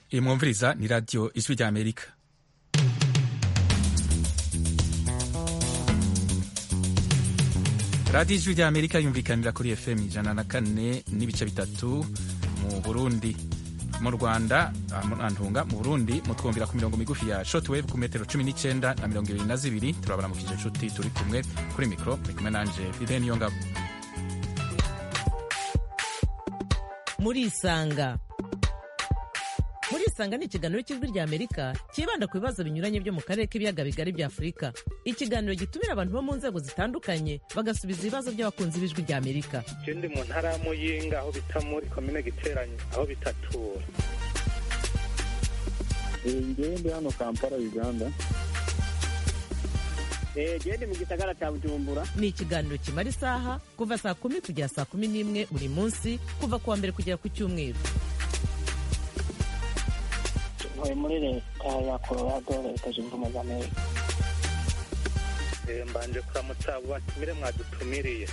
iyi mwumviriza ni radiyo ijwi rya amerika radiyo ijwi rya amerika yumvikanira kuri fm ijana na kane n'ibice bitatu mu burundi mu rwanda antunga mu burundi mutwumvira ku mirongo migufi ya shortwave ku metero cumi n'icyenda na mirongo ibiri na zibiri turabaramukije inshuti turi kumwe kuri mikoro ni kumwe nanje fide niyo ngabo murisanga murisanga ni ikiganiro cy'ijwi rya amerika cyibanda ku bibazo binyuranye byo mu karere k'ibiyaga bigari bya afurika ikiganiro gitumira abantu bo mu nzego zitandukanye bagasubiza ibibazo by'abakunzi b'ijwi rya amerika je ndi mu ntara ya muyinga aho bita muri komine giteranye aho bitatura ngewe ndi hano kampala uganda gende mu gisagara cya bujumbura ni ikiganiro kimara isaha kuva saa kumi kugera saa kumi n'imwe buri munsi kuva ku wa mbere kugera ku cyumweru ntuye muri leta ya colorado leta zunze ubumwe za amerika Eh, mbanje kuramutsa abo batumire mwadutumiriye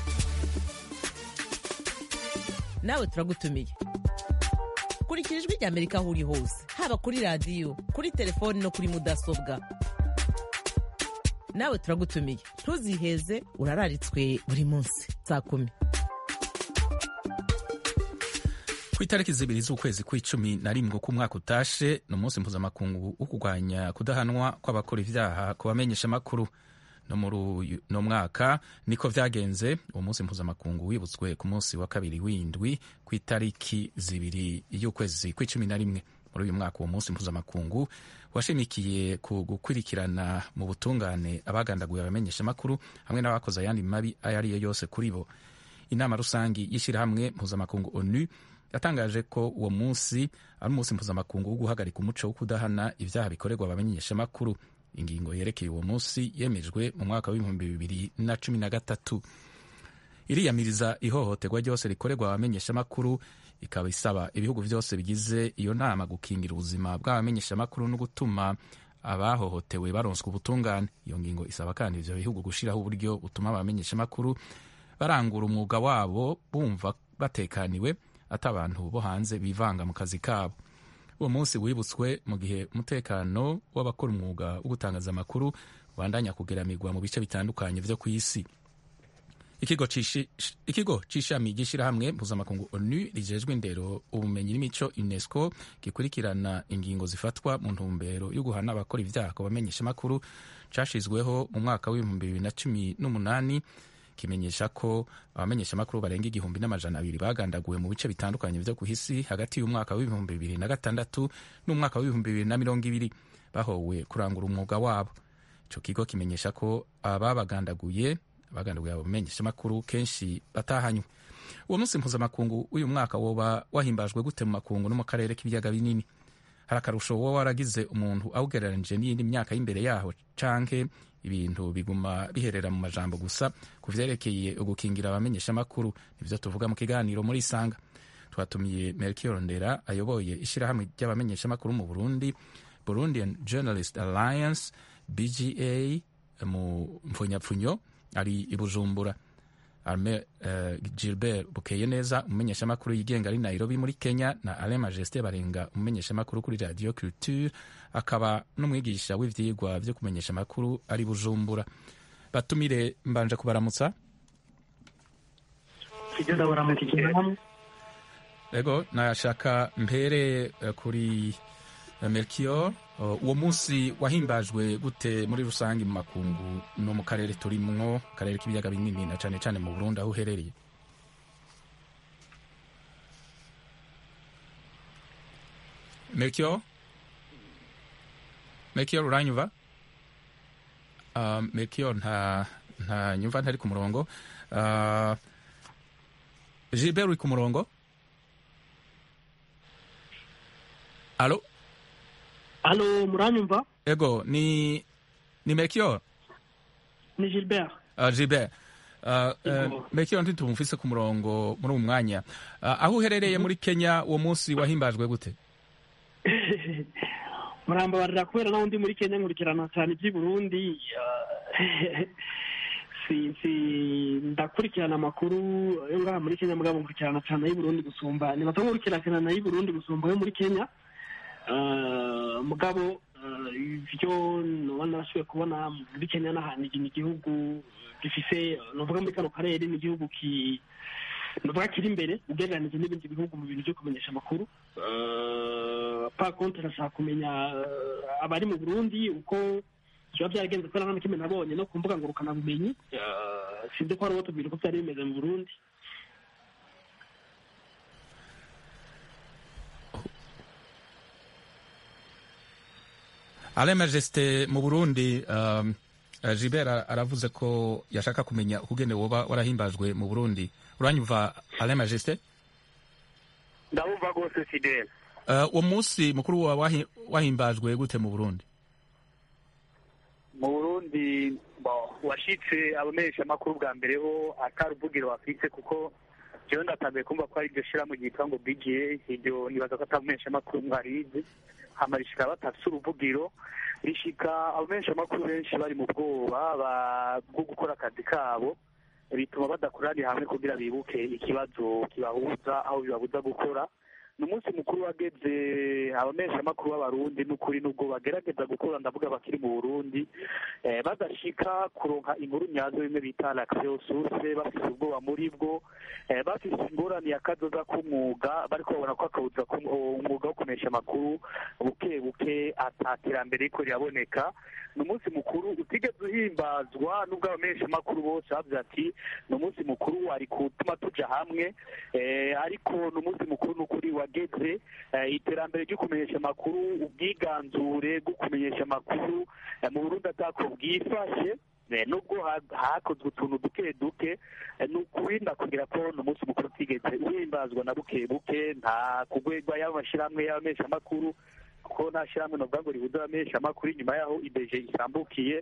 nawe turagutumiye kurikira ijwi rya amerika aho uri hose haba kuri radiyo kuri telefoni no kuri mudasobwa nawe turagutumiye ntuziheze urararitswe buri munsi saa kumi ku itariki zibiri z'ukwezi kw'icumi na rimwe k'umwaka utashe ni umunsi mpuzamakungu wo kurwanya kudahanwa kw'abakora ibyaha ku bamenyeshamakuru no muri uyu no mwaka niko vyagenze uwo munsi mpuzamakungu wibutswe ku munsi wa kabiri w'indwi ku itariki zibiri y'ukwezi kw'icumi na rimwe muri uyu mwaka uwo munsi mpuzamakungu washimikiye ku gukurikirana mu butungane abagandaguye abamenyeshamakuru hamwe n'abakoze ayandi mabi ayo ari yo yose kuri bo inama rusangi y'ishyirahamwe mpuzamakungu onu yatangaje ko uwo munsi ari umunsi mpuzamakungu wo guhagarika umuco wo kudahana ibyaha bikorerwa abamenyeshamakuru ingingo yerekeye uwo munsi yemejwe mu mwaka w'ibihumbi bibiri na cumi na gatatu iriyamiriza ihohoterwa ryose rikorerwa abamenyeshamakuru ikaba isaba ibihugu byose bigize iyo nama gukingira ubuzima bw'abamenyeshamakuru no gutuma abahohotewe baronswa ubutungane iyo ngingo isaba kandi ivyo bihugu gushyiraho uburyo butuma abamenyeshamakuru barangura umwuga wabo bumva batekaniwe ati abantu bo hanze bivanga mu kazi kabo uwo munsi wibutswe mu gihe umutekano w'abakora umwuga wo gutangaza amakuru ubandanya kugeramirwa mu bice bitandukanye vyo ku isi ikigo cishi- ikigo c'ishami ry'ishirahamwe mpuzamakungu onu rijejwe indero ubumenyi n'imico unesco gikurikirana ingingo zifatwa mu ntumbero yo guhana abakora ivyaha ku bamenyeshamakuru cashizweho mu mwaka w'ibihumbi bibiri na cumi n'umunani kimenyesha ko abamenyeshamakuru barenga igihumbi n'amajana abiri bagandaguwe mu bice bitandukanye vyo ku isi hagati y'umwaka w'ibihumbi bibiri na gatandatu n'umwaka w'ibihumbi bibiri na mirongo ibiri bahowe kurangura umwuga wabo ico kigo kimenyesha ko ababagandaguye abagandaguye abo bamenyeshamakuru kenshi batahanywe uwo munsi mpuzamakungu w'uyu mwaka woba wahimbajwe gute mu makungu no mu karere k'ibiyaga binini hari akarusho woba waragize umuntu awugereranije n'iyindi myaka y'imbere yaho canke ibintu biguma biherera mu majambo gusa ku vyerekeye ugukingira abamenyeshamakuru nivyo tuvuga mu kiganiro muri isanga twatumiye melchior ndera ayoboye ishirahamwe ry'abamenyeshamakuru mu burundi burundian journalist alliance bga mu mpfunyapfunyo ari i bujumbura arme uh, gilbert bukeye neza umumenyeshamakuru yigenga ari nairobi muri kenya na alain majesté barenga umumenyeshamakuru kuri radio culture akaba n'umwigisha w'ivyigwa vyo kumenyesha amakuru ari bujumbura batumire mbanje kubaramutsa ibyo ndabaramukije hamwe ego nashaka mpere uh, kuri uh, melchior uh, uwo munsi wahimbajwe gute muri rusange mu makungu no mu karere turimwo karere k'ibiyaga binini na cane cane mu burundi aho uherereye melchior melchior uranyumva uh, melchior nta nta nyumva ntari ku murongo uh, gilbert uri ku murongo alo halo muranyumva ego ni ni melchior ni gilbert uh, gilbert uh, uh, Ego. melchior ntitumufise ku murongo muri uwo mwanya uh, aho uherereye muri kenya uwo munsi wahimbajwe gute murambabarira kubera naho ndi muri kenya nkurikirana cyane iby'i burundi ah, si si ndakurikirana amakuru yo ngaha muri kenya mugabo nkurikirana cyane ay'i burundi gusumba nibaza nkurikirana ay'i burundi gusumba yo muri kenya Eh, mugabo eh, ivyo noba narashoboye kubona muri kenya n'ahantu iki ni igihugu gifise novuga muri kano karere ni igihugu ki novuga kiri imbere ugereranije n'ibindi bihugu mu bintu vyo kumenyesha amakuru Eh, par contre nashaka kumenya eh, abari mu burundi uko biba byaragenze kubera nta na kimwe nabonye no ku mbuga ngurukanabumenyi Eh, sinzi ko hari uwo tubwira uko byari bimeze mu burundi ale majesite mu burundi um, uh, gilbert ara- aravuze ko yashaka kumenya ukugene woba warahimbajwe mu burundi uranyumva ale majesite ndabumva rwose fidele uh, uwo munsi mukuru wa wahi- wahimbajwe gute mu burundi mu burundi bo, washitse abamenyeshamakuru bwa mbere ho atari ubugiro bafite kuko jewe ndatanguye kumva ko ari iryo shirahamwe ryitwa ngo bga iryo nibaza ko atari umumenyeshamakuru mwarizi hama rishika batafise uruvugiro rishika abamenyeshamakuru benshi bari mu bwoba ba- bwo gukora akazi kabo bituma badakoraniye hamwe kugira bibuke ikibazo kibahuza aho bibabuza gukora ni umunsi mukuru wageze abamenyeshamakuru b'abarundi n'ukuri n'ubwo bagerageza gukora ndavuga bakiri mu burundi eh, badashika kuronka inkuru nyazo bimwe bita l'accès source bafise ubwoba muri bwo eh, bafise ingorane ya kazoza k'umwuga bariko babona ko akabuza ku- umwuga wo kumenyesha amakuru buke buke ata terambere riko riraboneka ni umunsi mukuru utigeze uhimbazwa n'ubwo abamenyeshamakuru bose bavuze ati ni umunsi mukuru wari gutuma tuja hamwe eh, ariko ni umunsi mukuru n'ukuri wageze eh, iterambere ryo kumenyesha amakuru ubwiganzure bwo kumenyesha amakuru eh, mu burundi atako bwifashe eh, nubwo ha- hakozwe utuntu duke duke eh, ni ukurinda kugira ko ni umunsi mukuru utigeze uhimbazwa na buke buke nta kugwegwa y'amashyirahamwe y'abamenyeshamakuru kuko nta shyirahamwe novuga ngo rihuza abamenyeshamakuru inyuma y'aho ibeje isambukiye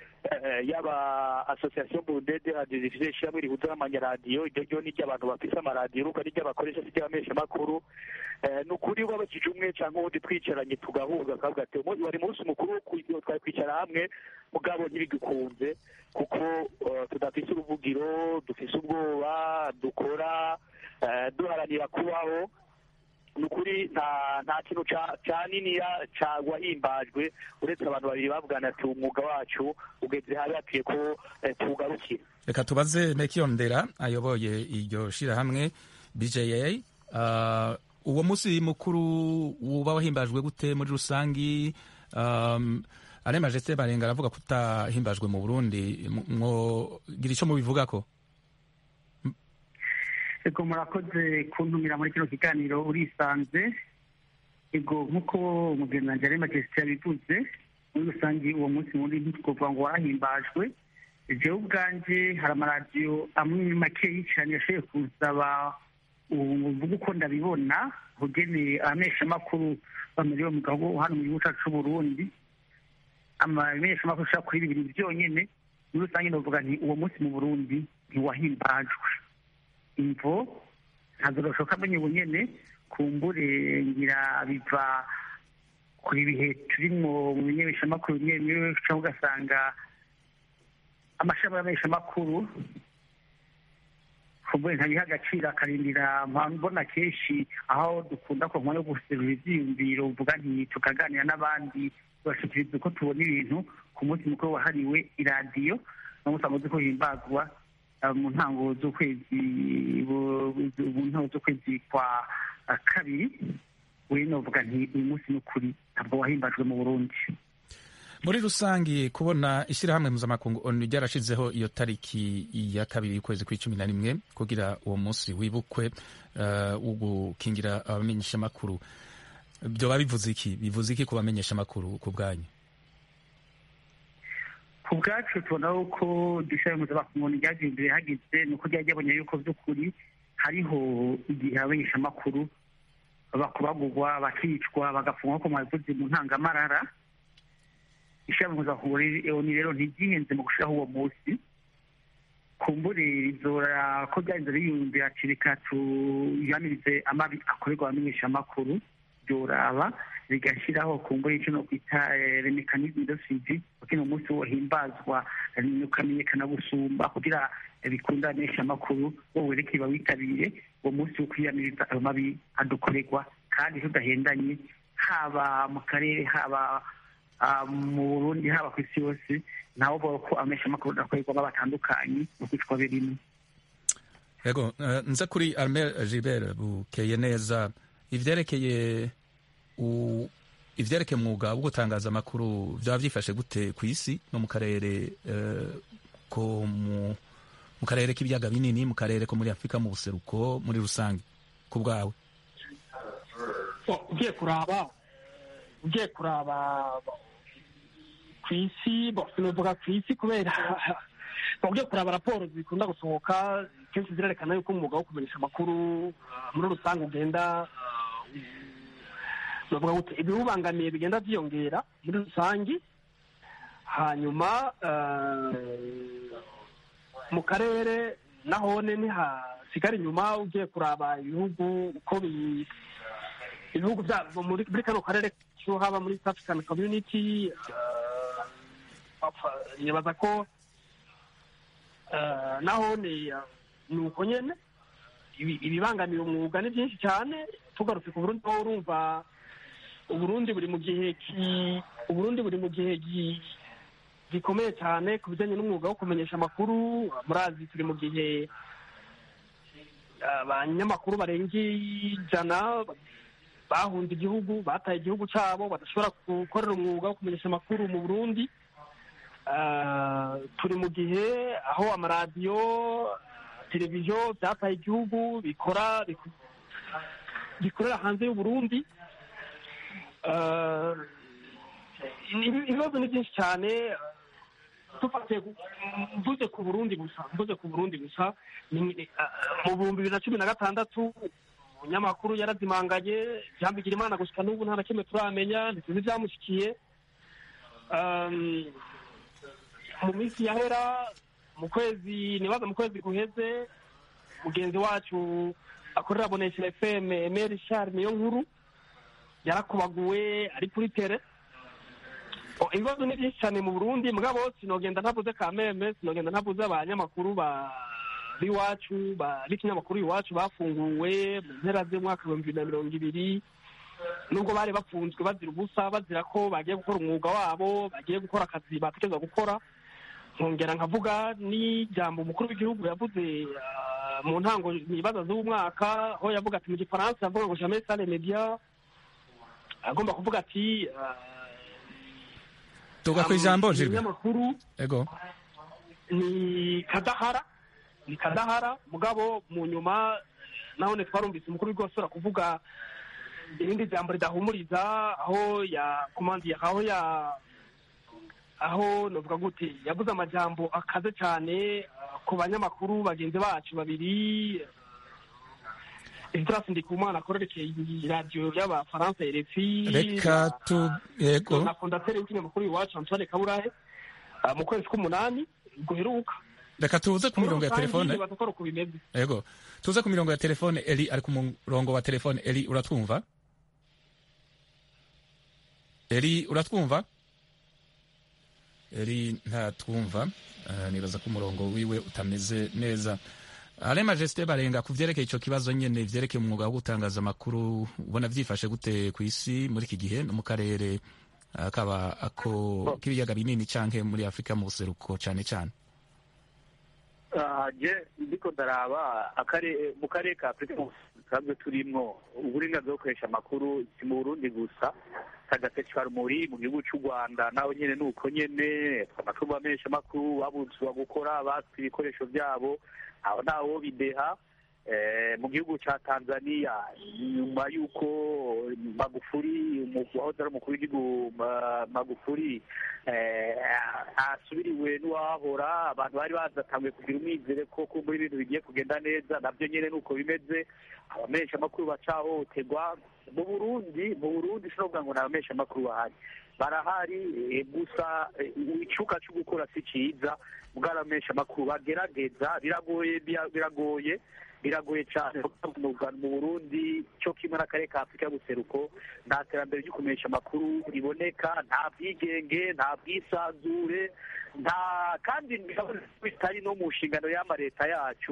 eh, yaba association burunde de radio zifise ishyirahamwe rihuza n'amanyaradiyo iryo ryo ni ry'abantu bafise amaradiyo ruko ni ry'abakoresha si ry'abamenyeshamakuru Eh, ni ukuri wabakije umwe cyangwa uwundi twicaranye tugahuza akavuga ati "Umu- wari munsi mukuru wo kwi- twari kwicara hamwe mugabo ntibigikunze kuko eh, tudafise uruvugiro dufise ubwoba dukora eh, duharanira kubaho ni ukuri nta nta kintu ca- ca niniya ca wahimbajwe uretse abantu babiri bavugana ati umwuga wacu ugeze habi hakwiye ko eh, tuwugarukira reka tubaze mekiyondera ayoboye iryo shirahamwe bja uh, uwo munsi mukuru uba wahimbajwe gute muri rusangi um, ale majesite barenga aravuga ko utahimbajwe mu burundi mwogira ico mubivugako ego murakoze kuntumira muri kino kiganiro urisanze ego nk'uko umugenzi ari majesite yabivuze muri rusange uwo munsi muri ntitwovuga ngo warahimbajwe jewe ubwanje hari amaradiyo amwe makeyi cyane yashoboye kunsaba uvuga uko ndabibona ugeneye abamenyeshamakuru bamuriwe mu gihugu hano mu gihugu cyacu c'uburundi amamenyeshamakuru ashaka kuri bibiri byonyene muri rusange novuga nti uwo munsi mu burundi ntiwahimbajwe imvo ntabwo gashoboka amenye ubu nyene kumbure ngira biva kuri bihe turimwo mu bimenyeshamakuru bimwe bimwe cyangwa ugasanga amashami y'amenyeshamakuru kumbure ntabiha agaciro akarindira mbona kenshi aho dukunda ku nkwa yo guserura ivyiyumviro uvuga nti tukaganira n'abandi tugashikiriza uko tubona ibintu ku munsi mukuru wahariwe iradiyo no usanga uzi ko himbazwa mu ntango z'ukwezi mu ntango z'ukwezi kwa kabiri we novuga nti uyu munsi ni ukuri ntabwo wahimbajwe mu burundi muri rusangi kubona ishyirahamwe mpuzamakungu onu ryarashizeho iyo tariki ya kabiri y'ukwezi kw'icumi na rimwe kugira uwo munsi wibukwe uh, wo gukingira abamenyeshamakuru byoba bivuze iki bivuze iki ku bamenyeshamakuru ku bwanyu ku bwacu tubona ko dushobora mpuzamakungu ryagiye imbere hageze ni uko ryari ryabonye yuko by'ukuri hariho igihe abamenyeshamakuru bakubagurwa bakicwa bagafungwa ko mwabivuze mu ntangamarara ishami mpuzamakungu rero ntiryihenze mu gushyiraho uwo munsi kumbure rizora ko byarinze biyumvira ati reka tuyanirize amabi akorerwa abamenyeshamakuru byoraba rigashyiraho kumbure icyo no kwita remekanisme de suivi kugira ngo umunsi wohimbazwa ukamenyekana gusumba kugira bikunda abamenyeshamakuru bo werekeye bawitabire uwo munsi wo kwiyamiriza ayo mabi adukorerwa kandi tudahendanye haba mu karere haba ah, mu burundi haba ku isi yose nabo bavuga ko ameshamakuru akorerwamo batandukanye mu kwitwa birimo yego eh, nza kuri armel gilbert bukeye neza ivyerekeye u- ivyerekeye umwuga wo gutangaza amakuru vyaba vyifashe gute ku isi no mu karere eh, ko mu mu karere k'ibiyaga binini mu karere ko muri afurika mu buseruko muri rusange ku bwawe So, ugiye kuraba ugiye kuraba ku isi bo sinovuga ku isi kubera bo ugiye kuraba raporo zikunda gusohoka kenshi zirerekana yuko umwuga wo kumenyesha amakuru ah, muri rusange ugenda ah, novuga gute ibiwubangamiye bigenda byiyongera muri rusange hanyuma ah, mu karere nahone ntihasigara inyuma ugiye kuraba ibihugu uko bi ibihugu byabo muri muri kano karere cyo haba muri South African Community uh, bapfa- nibaza ko uh, naho ni uh, ni uko nyene ibi- ibibangamiye umwuga ni byinshi cyane tugarutse ku Burundi aho urumva Uburundi buri mu gihe ki Uburundi buri mu gihe gi- gikomeye cyane ku bijyanye n'umwuga wo kumenyesha amakuru murazi turi mu gihe abanyamakuru barenga ijana bahunze igihugu bataye igihugu cyabo badashobora gukorera umwuga wo kumenyesha amakuru mu burundi Ah, turi mu gihe aho amaradiyo televiziyo byataye igihugu bikora biku- bikorera hanze y'uburundi Ah, ibi- ibibazo ni byinshi cyane dufatiye ku- mvuze ku burundi gusa mvuze ku burundi gusa ni- ni- ah, mu bihumbi bibiri na cumi na gatandatu umunyamakuru yarazimanganye jambo igira imana gushika n'ubu nta na kimwe turamenya ntituzi ibyamushyikiye Um, mu minsi yahera mu kwezi nibaza mu kwezi guheze mugenzi wacu akorera bonesha fm emeri shari niyo nkuru yarakubaguwe ari kuri tere O, ibibazo ni byinshi cyane mu burundi mugabo sinogenda ntavuze kameme sinogenda ntavuze abanyamakuru ba b'iwacu ba b'ikinyamakuru iwacu bafunguwe mu mpera z'umwaka ibihumbi bibiri na mirongo ibiri nubwo bari bafunzwe bazira ubusa bazira ko bagiye gukora umwuga wabo bagiye gukora akazi batekereza gukora nkongera nkavuga n'ijambo umukuru w'igihugu yavuze ah, mu ntango ibibazo z'umwaka aho yavuga ati mu gifaransa yavuga ngo jamais sans les médias agomba kuvuga ati ah, tuga ku ijambo um, Gilbert ibinyamakuru yego ni kadahara ni kadahara mugabo mu nyuma nahone twarumvise umukuru w'igihugu asubira kuvuga irindi jambo ridahumuriza aho ya komandiye aho ya aho novuga gute yavuze amajambo akaze cyane ah, ku banyamakuru bagenzi bacu babiri Esdras Ndikumana akorerekeye radiyo y'abafaransa RFI reka tu yego na fondateri w'ikinyamakuru iwacu Antoine Kaburahe ah, mu kwezi k'umunani guheruka reka tuze ku mirongo ya telefone nibaza ko ari uko bimeze yego tuze ku mirongo ya telefone eli ari ku murongo wa telefone eli uratwumva eli uratwumva eli ntatwumva uh, nibaza ko umurongo wiwe utameze neza ale majesite barenga ku vyerekeye ico kibazo nyene vyerekeye umwuga wo gutangaza amakuru ubona vyifashe gute ku isi muri iki gihe no mu karere uh, kaba ako k'ibiyaga binini canke muri afurika mu buseruko cane cane Ah, je ndiko ndaraba akare mu karere ka afurika dusanzwe turimwo uburenganzira bwo gukoresha amakuru si mu burundi gusa kagatecwa rumuri mu gihugu cy'u rwanda nawe nyene ni uko nyene amakuru bamenyesha amakuru babuzwa gukora batse ibikoresho byabo aho ntawo bideha Eh, mu gihugu cya tanzania nyuma y'uko magufuri umu- wahoze ari umukuru w'igihugu Ma- magufuri eh, asubiriwe n'uwahora abantu bari bazatanguye kugira umwizere ko kumbura ibintu bigiye kugenda neza nabyo nyine ni uko bimeze abamenyesha amakuru bacahohoterwa mu burundi mu burundi sinovuga ngo ni abamenyesha amakuru bahari barahari eh, gusa eh, icuka cyo gukora si cyiza bwaramenyesha amakuru bagerageza biragoye bira- biragoye biragoye cyane mu Rwanda- mu burundi cyo kimwe n'akarere ka afurika y'ubuseruko nta terambere ryo kumenyesha amakuru riboneka nta bwigenge nta bwisanzure nta kandi bitari no mu nshingano y'ama leta yacu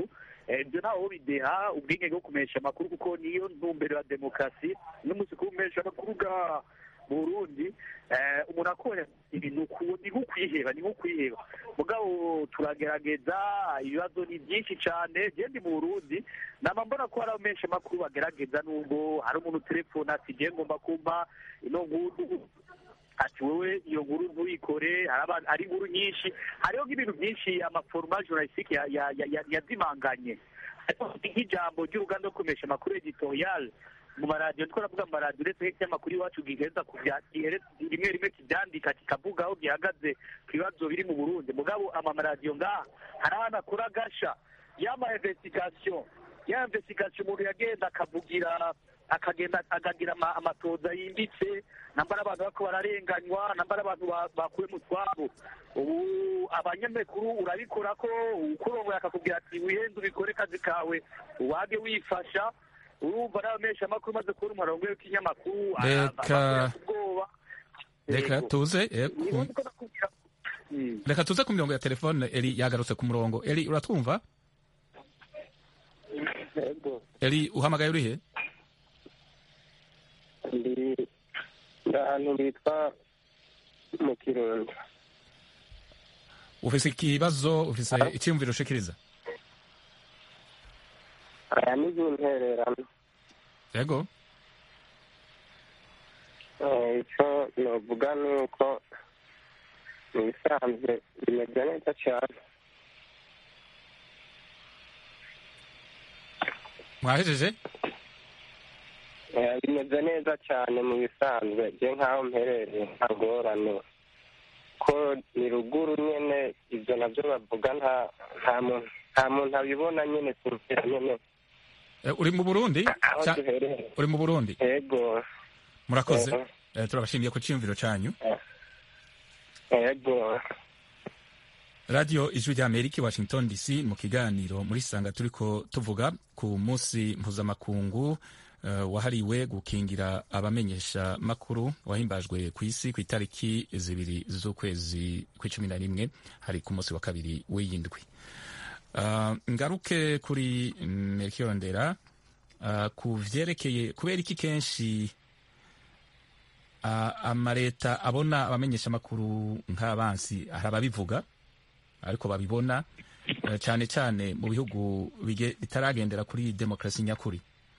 ibyo ntawe bideha ubwigenge bwo kumenyesha amakuru kuko niyo ntumbero ya demokarasi n'umunsi kumenyesha amakuru bwa burundi umuntu akora ibintu ni nko kwiheba ni nko kwiheba mugabo turagerageza ibibazo ni byinshi cyane genda mu burundi nama mbona ko hari abamenyesha amakuru bagerageza nubwo hari umuntu telefone ati ngiye ngomba kumva ino nkuru ati wowe iyo nkuru ntuyikore hari inkuru nyinshi hariho nk'ibintu byinshi amaforoma journalistique yazimanganye nk'ijambo ry'uruganda rwo kumesha amakuru editorial mu maradiyo twaravuga mu maradiyo uretse nk'ikinyamakuru iwacu gihereza rimwe rimwe kibyandika kikavuga aho gihagaze ku bibazo biri mu burundi mugabo amamaradiyo ngaha hari ahantu akora agasha y'ama investigation ya investigation umuntu yagenda akavugira akagenda akagira amatoza yimbitse nambara abantu bako bararenganywa nambara abantu bakuwe mu twabo ubu abanyamakuru urabikora ko ukurongoye akakubwira ati wihende ubikore kazi kawe wage wifasha urumva n'abamenyesha amakuru maze kubona umurongo w'ikinyamakuru reka reka tuze reka tuze ku mirongo ya telefone eri yagarutse ku murongo eri uratwumva eri uhamagaye urihe ndi ahantu bitwa mu kirundo ufise ikibazo ufise icyiyumviro ushikiriza aya ni intererano yego icyo novuga ni uko mu bisanzwe bimeze neza cyane mwahejeje bimeze neza cyane mu bisanzwe bye nk'aho mperereye nta ngorane ko ni ruguru nyine ibyo nabyo bavuga nta muntu abibona nyine ku nzira nyine uri mu burundi uri mu burundi yego murakoze turabashimiye ku cyiyumviro cyanyu yego radiyo ijwi rya amerika i washington dc mu kiganiro muri sanga turi ko tuvuga ku munsi mpuzamakungu wahariwe gukingira abamenyesha makuru wahimbajwe ku isi ku itariki zibiri z'ukwezi kw'icumi na rimwe hari ku munsi wa kabiri w'iyindwi ngaruke kuri merikiyondera ku vyerekeye kubera iki kenshi amaleta abona abamenyesha amakuru nk'abansi hari ababivuga ariko babibona cyane cyane mu bihugu bitaragendera kuri demokarasi nyakuri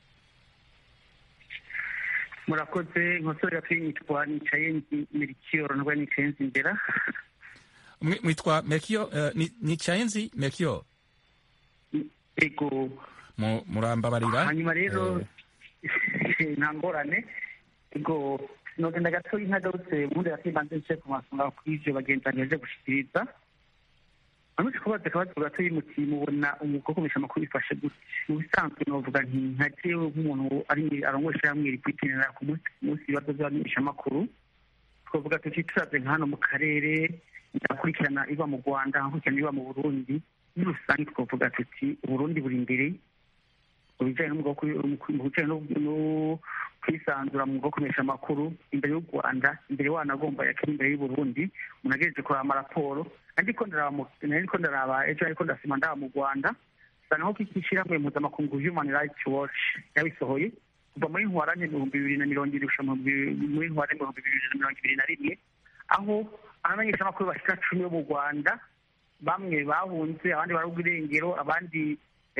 murakoze nkosore yitwa nicaye merikiyo nubwo nicaye nzi imbere mwitwa merkiyo nicaye nzi merkiyo ego murambabarira hanyuma rero nta ngorane ego nogenda gato ntagarutse ubundi yakibanze nce ku masonga kuri ivyo bagenzi bagejeje gushikiriza amusi kubaza akabazo gato y'umuti mubona umwuga wo kumisha amakuru bifashe gute mu bisanzwe novuga nti nka jewe nk'umuntu ari arongoye hamwe rikwitinira ku munsi ku munsi ibibazo vy'abamenyesha amakuru twavuga tuti turaze nka hano mu karere ndakurikirana iba mu rwanda nkakurikirana iba mu burundi muri rusange twavuga tuti uburundi buri imbere mu bijanye mu bijanye no kwisanzura mu bwo kumenyesha amakuru imbere y'u rwanda imbere wanagomba yakiri imbere y'uburundi umuntu agejeje kuraba amaraporo ariko nariko ndaraba ejo ariko ndasima ndaba mu rwanda usanga nko kikishyirahamwe mpuzamakungu human rights watch yabisohoye kuva muri ntwarane ibihumbi bibiri na mirongo ibiri gushika muri ntwarane ibihumbi bibiri na mirongo ibiri na rimwe aho abamenyeshamakuru bashika cumi bo mu rwanda bamwe bahunze abandi barabwa irengero abandi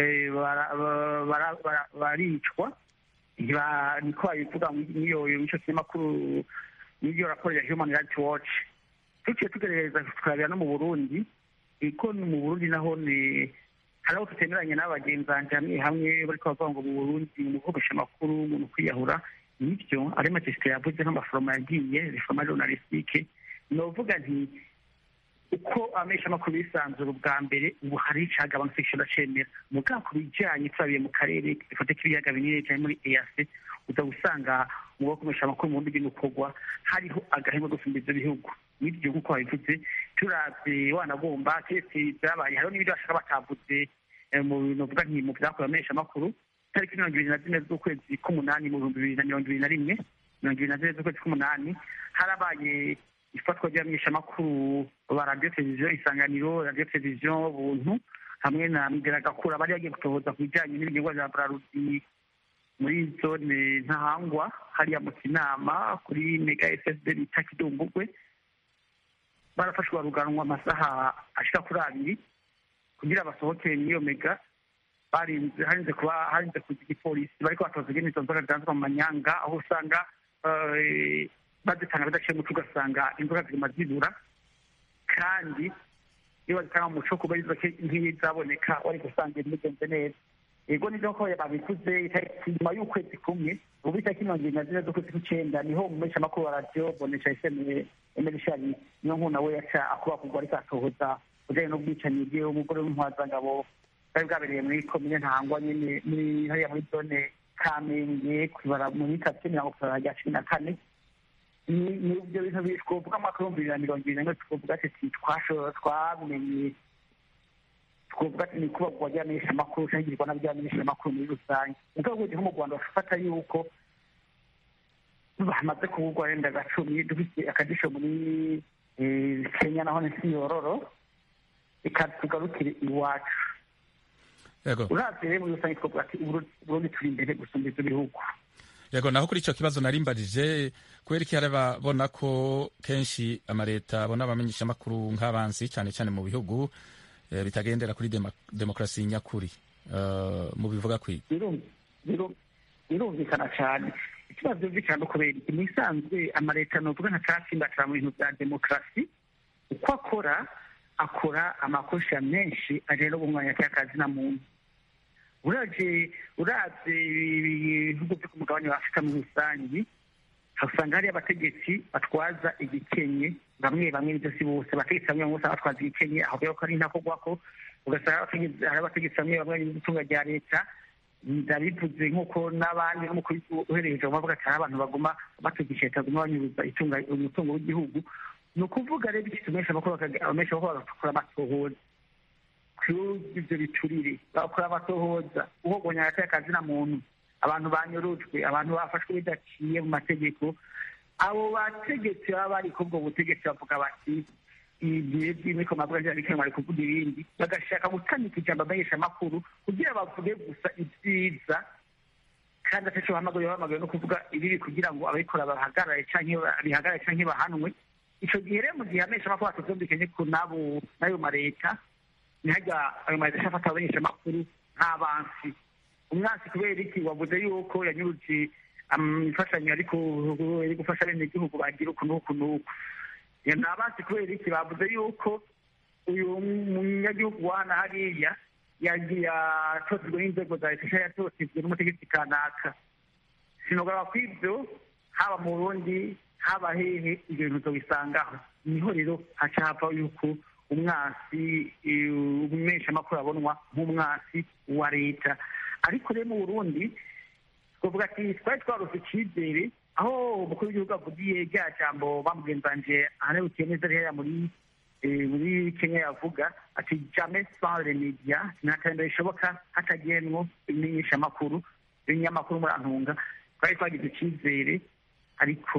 baricwa niko babivuga n'iyo mico kinyamakuru n'iryo raporo ya human rights watch tuciye tugerageza tukarabira no mu burundi ko mu burundi naho ni hari aho tutemeranya n'abagenzi banje hamwe hamwe bariko bavuga ngo mu burundi mu gukoresha amakuru umuntu kwiyahura nivyo ari matesite yavuze nk'amaforoma yagiye reforma journalistique novuga nti uko amesha amakuru bisanzura ubwa mbere ubu hari icagabanutse gishobora cemera mugabo ku bijanye turabiye mu karere dufate k'ibiyaga binini cyane muri eac uza gusanga mu bakomesha amakuru mu bundi bw'umukorwa hariho agahema gusumba ivyo bihugu n'ibyo nk'uko babivuze turavye wanagomba keretse vyabaye hariho n'ibindi bashaka batavuze mu bintu vuga nti mu vyakorewe amesha amakuru tariki mirongo ibiri na zine z'ukwezi k'umunani mu bihumbi bibiri na mirongo ibiri na rimwe mirongo ibiri na zine z'ukwezi k'umunani harabaye ifatwa ry'abamenyeshamakuru ba radiyo televiziyo isanganiro radiyo televiziyo buntu hamwe na migeragakura bari bagiye gutohoza ku bijyanye n'ibinyobwa bya brarudi muri zone ntahangwa hariya mu kinama kuri mega ssd bita kidumbugwe barafashwe baruganwa amasaha ashika kuri abiri kugira basohokere muri iyo mega barinze harinze kuba harinze kuza igipolisi bariko batoza ingene izo nzoga zidanzwa mu manyanga aho usanga eh, bazitanga bidaciye muco ugasanga inzoga ziguma zibura kandi iyo bazitanga mu muco kuba izo nk'izaboneka wari gusanga ibintu bigenze neza yego nivyo ko babikuze itariki nyuma y'ukwezi kumwe ubu itariki mirongo ibiri na zine z'ukwezi kw'icenda niho umumeshamakuru wa radiyo bonesha eseme emerishari niyo nkuna we yaca akuba kugwa ariko atohoza kujanye n'ubwicanyi bwiwe umugore w'intwazangabo bwari bwabereye muri komine ntangwa nyene muri hariya muri zone kamenge kwibara muri karitsiye mirongo itanu rya cumi na kane ni ni ibyo bintu twovuga mu mwaka w'ibihumbi bibiri na mirongo ibiri na rimwe twovuga ati twashobora twamenye twovuga ati ni kubagwa ry'amenyeshamakuru cyangwa igirwa n'abyamenyeshamakuru muri rusange mugabo ubundi nko mu rwanda bafata yuko bamaze kuvugwa wenda gacumi dufite akadisho muri eh, kenya naho ni siyororo reka tugarukire iwacu yego uravye rero muri rusange twovuga ati Uburundi Uburundi turi imbere gusumba ivyo bihugu yego naho kuri icyo kibazo narimbarije kubera iki hari ababona ko kenshi amaleta abona abamenyeshamakuru nk'abansi cyane cyane mu bihugu eh, bitagendera kuri dema- demokarasi nyakuri Eh, mubivuga kwiga birum- birum- birumvikana cyane ikibazo byumvikana no kubera iki mu isanzwe amaleta novuga nka catsimbatira mu bintu bya demokarasi uko akora akora amakosa menshi ajanye no kumwanya cy'akazi na muntu uraje uravye ibihugu vyo ku mugabane wa afurika muri rusangi usanga hariyo abategetsi batwaza igikenye bamwe bamwe nivyo si bose abategetsi bamwe bamwe usanga batwaza igikenye aho rero ko ari ntakorwako ugasanga abategetsi- hari abategetsi bamwe bamwe n'itunga rya leta ndabivuze nk'uko n'abandi n'umukuru w'igihugu uhereye hejuru bavuga ati hari abantu baguma batugisha leta baguma banyuruza itunga umutungo w'igihugu ni ukuvuga rero iki tumesha amakuru abamesha amakuru bagakora amatohoza kuri ibyo biturire bakora amatohoza uhogonya hagati y'akazi na muntu abantu banyurujwe abantu bafashwe bidaciye mu mategeko abo bategetsi baba bari kubwo butegetsi bavuga bati ibihe by'imiko mavuga rya bikema bari kuvuga ibindi bagashaka gutamika ijambo amenyesha amakuru kugira bavuge gusa ibyiza kandi ataco bahamagaye bahamagaye no kuvuga ibibi kugira ngo ababikora bahagarare canke bihagarare canke bahanwe ico gihe rero mu gihe amenyesha amakuru atavyumvikanye ku nabo n'ayo mareta ntihajya ayo mareta ashafata abamenyesha amakuru nk'abansi umwansi kubera iki wavuze yuko yanyuruje am- imfashanyo ariko iri gufasha bene igihugu bagira uku n'uku n'uku Ya ni abansi kubera iki bavuze yuko uyu munyagihugu wana hariya yagiye atotejwe n'inzego za leta cyangwa yatotejwe n'umutegetsi kanaka sinogaba ko ibyo haba mu burundi haba hehe ibyo bintu uzobisangaho niho rero haca hava yuko umwasi umeshamakuru abonwa nk'umwasi wa leta ariko rero mu burundi twavuga ati twari twarose icyizere aho umukuru w'igihugu avugiye rya jambo bamugenzanje ahanebukiye neza rero muri eh, muri kenya yavuga ati jamais sans les media nta terambere rishoboka hatagenwo imenyeshamakuru ibinyamakuru murantunga twari twagize icyizere ariko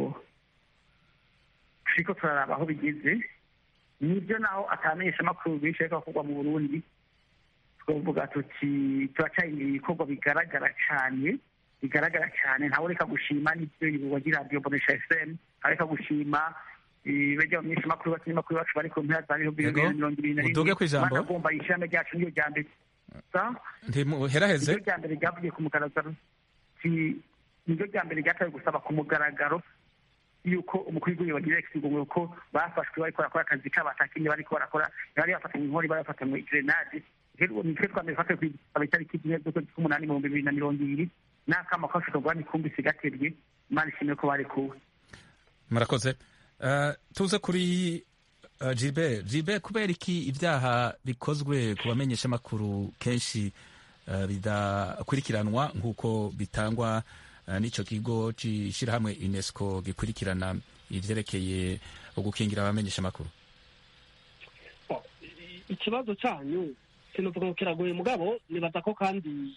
turiko turaraba aho bigeze nibyo naho atamenyesha amakuru benshi ariko akorwa mu burundi twavuga tuti turacari ibikorwa bigaragara cyane bigaragara cyane ntawe reka gushima n'ibyo wagira radiyo bonesha fm areka gushima bajya abamenyesha amakuru bakinyamakuru bacu bari ku mpera za bihumbi bibiri na mirongo ibiri na rimwe Muduge kw'ijambo. banagomba ishami ryacu niyo rya mbere Sa? ntimuheraheze niryo rya mbere ryavugiye ku mugaragaro Si- niryo rya mbere ryatawe gusaba ku mugaragaro yuko umukuru w'igihugu bagira ikigongo ko bafashwe bariko barakora akazi kabo atakinye bariko barakora bari bafatanywe inkori bari bafatanywe grenade rero nitwe twambere fate kwitaba itariki zimwe z'ukwezi k'umunani mu bihumbi bibiri na mirongo ibiri n'akama kafashwe kuba nikumbisi gaterye imana ishimwe ko barekuwe murakoze Eh, tuze kuri uh, jibe jibe kubera iki ibyaha bikozwe ku bamenyeshamakuru kenshi uh, bidakurikiranwa nk'uko bitangwa uh, n'icyo kigo cy'ishyirahamwe unesco gikurikirana ivyerekeye ugukingira abamenyeshamakuru Oh, i- ikibazo cyanyu sinovuga ngo kiragoye mugabo nibaza ko kandi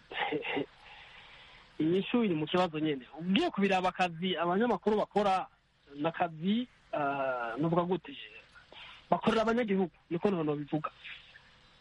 inyishu iri mu kibazo nyene ugiye kubiraba akazi abanyamakuru bakora n'akazi ah, novuga gute bakorera abanyagihugu niko nono bivuga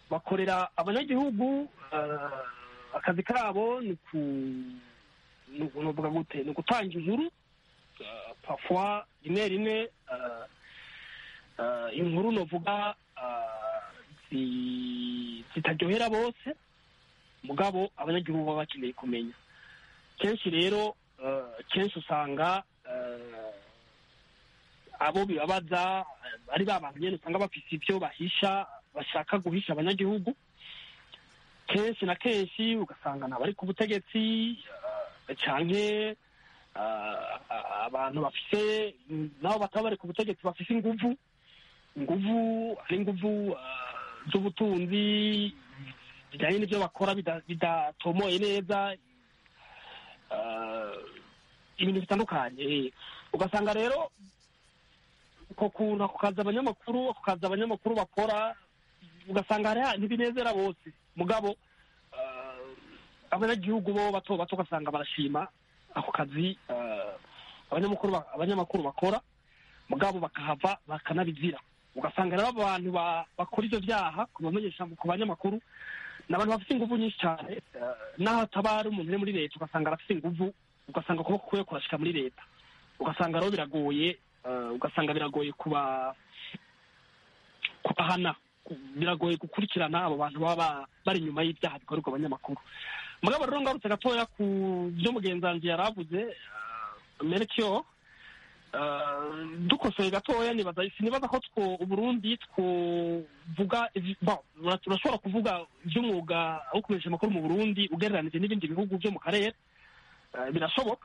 bakorera abanyagihugu eh, akazi kabo ni ku ni uku- novuga gute ni ugutanga inkuru eh, parfois rimwe rimwe eh, eh, inkuru novuga eh, zi- zitaryohera bose mugabo abanyagihugu baba bakeneye kumenya kenshi rero eh, kenshi usanga eh, abo bibabaza eh, ari ba bantu nyene usanga bafise ibyo bahisha bashaka guhisha abanyagihugu kenshi na kenshi ugasanga ntabari ku butegetsi eh, canke eh, abantu bafise nabo bataba bari ku butegetsi bafise inguvu inguvu ari inguvu eh, z'ubutunzi bijyanye n'ibyo bakora bida- bidatomoye neza eh, ibintu bitandukanye ugasanga rero uko kuntu ako kazi abanyamakuru ako kazi abanyamakuru bakora ugasanga hari ntibinezera bose mugabo eh, abanyagihugu bo bato bato ugasanga barashima ako kazi eh, abanyamakuru ba- abanyamakuru bakora mugabo bakahava bakanabizira ugasanga rero abo bantu ba- bakora ivyo vyaha ku bamenyesha ku banyamakuru ni abantu bafite inguvu nyinshi cyane eh, n'aho ataba ari umuntu uri muri leta ugasanga arafite inguvu ugasanga ukuboko kwe kurashika muri leta ugasanga rero biragoye eh, ugasanga biragoye kuba kubahana biragoye gukurikirana abo bantu baba ba- bari inyuma y'ibyaha bikorerwa abanyamakuru mugabo rero ngarutse gatoya ku byo mugenzi wanjye yari avuze eh, Melchior eh, dukosoye gatoya nibaza sinibaza ko two uburundi twovuga ivi- bon, ura- turashobora kuvuga iby'umwuga wo kumenyesha amakuru mu burundi ugereranije n'ibindi bihugu byo mu karere Eh, birashoboka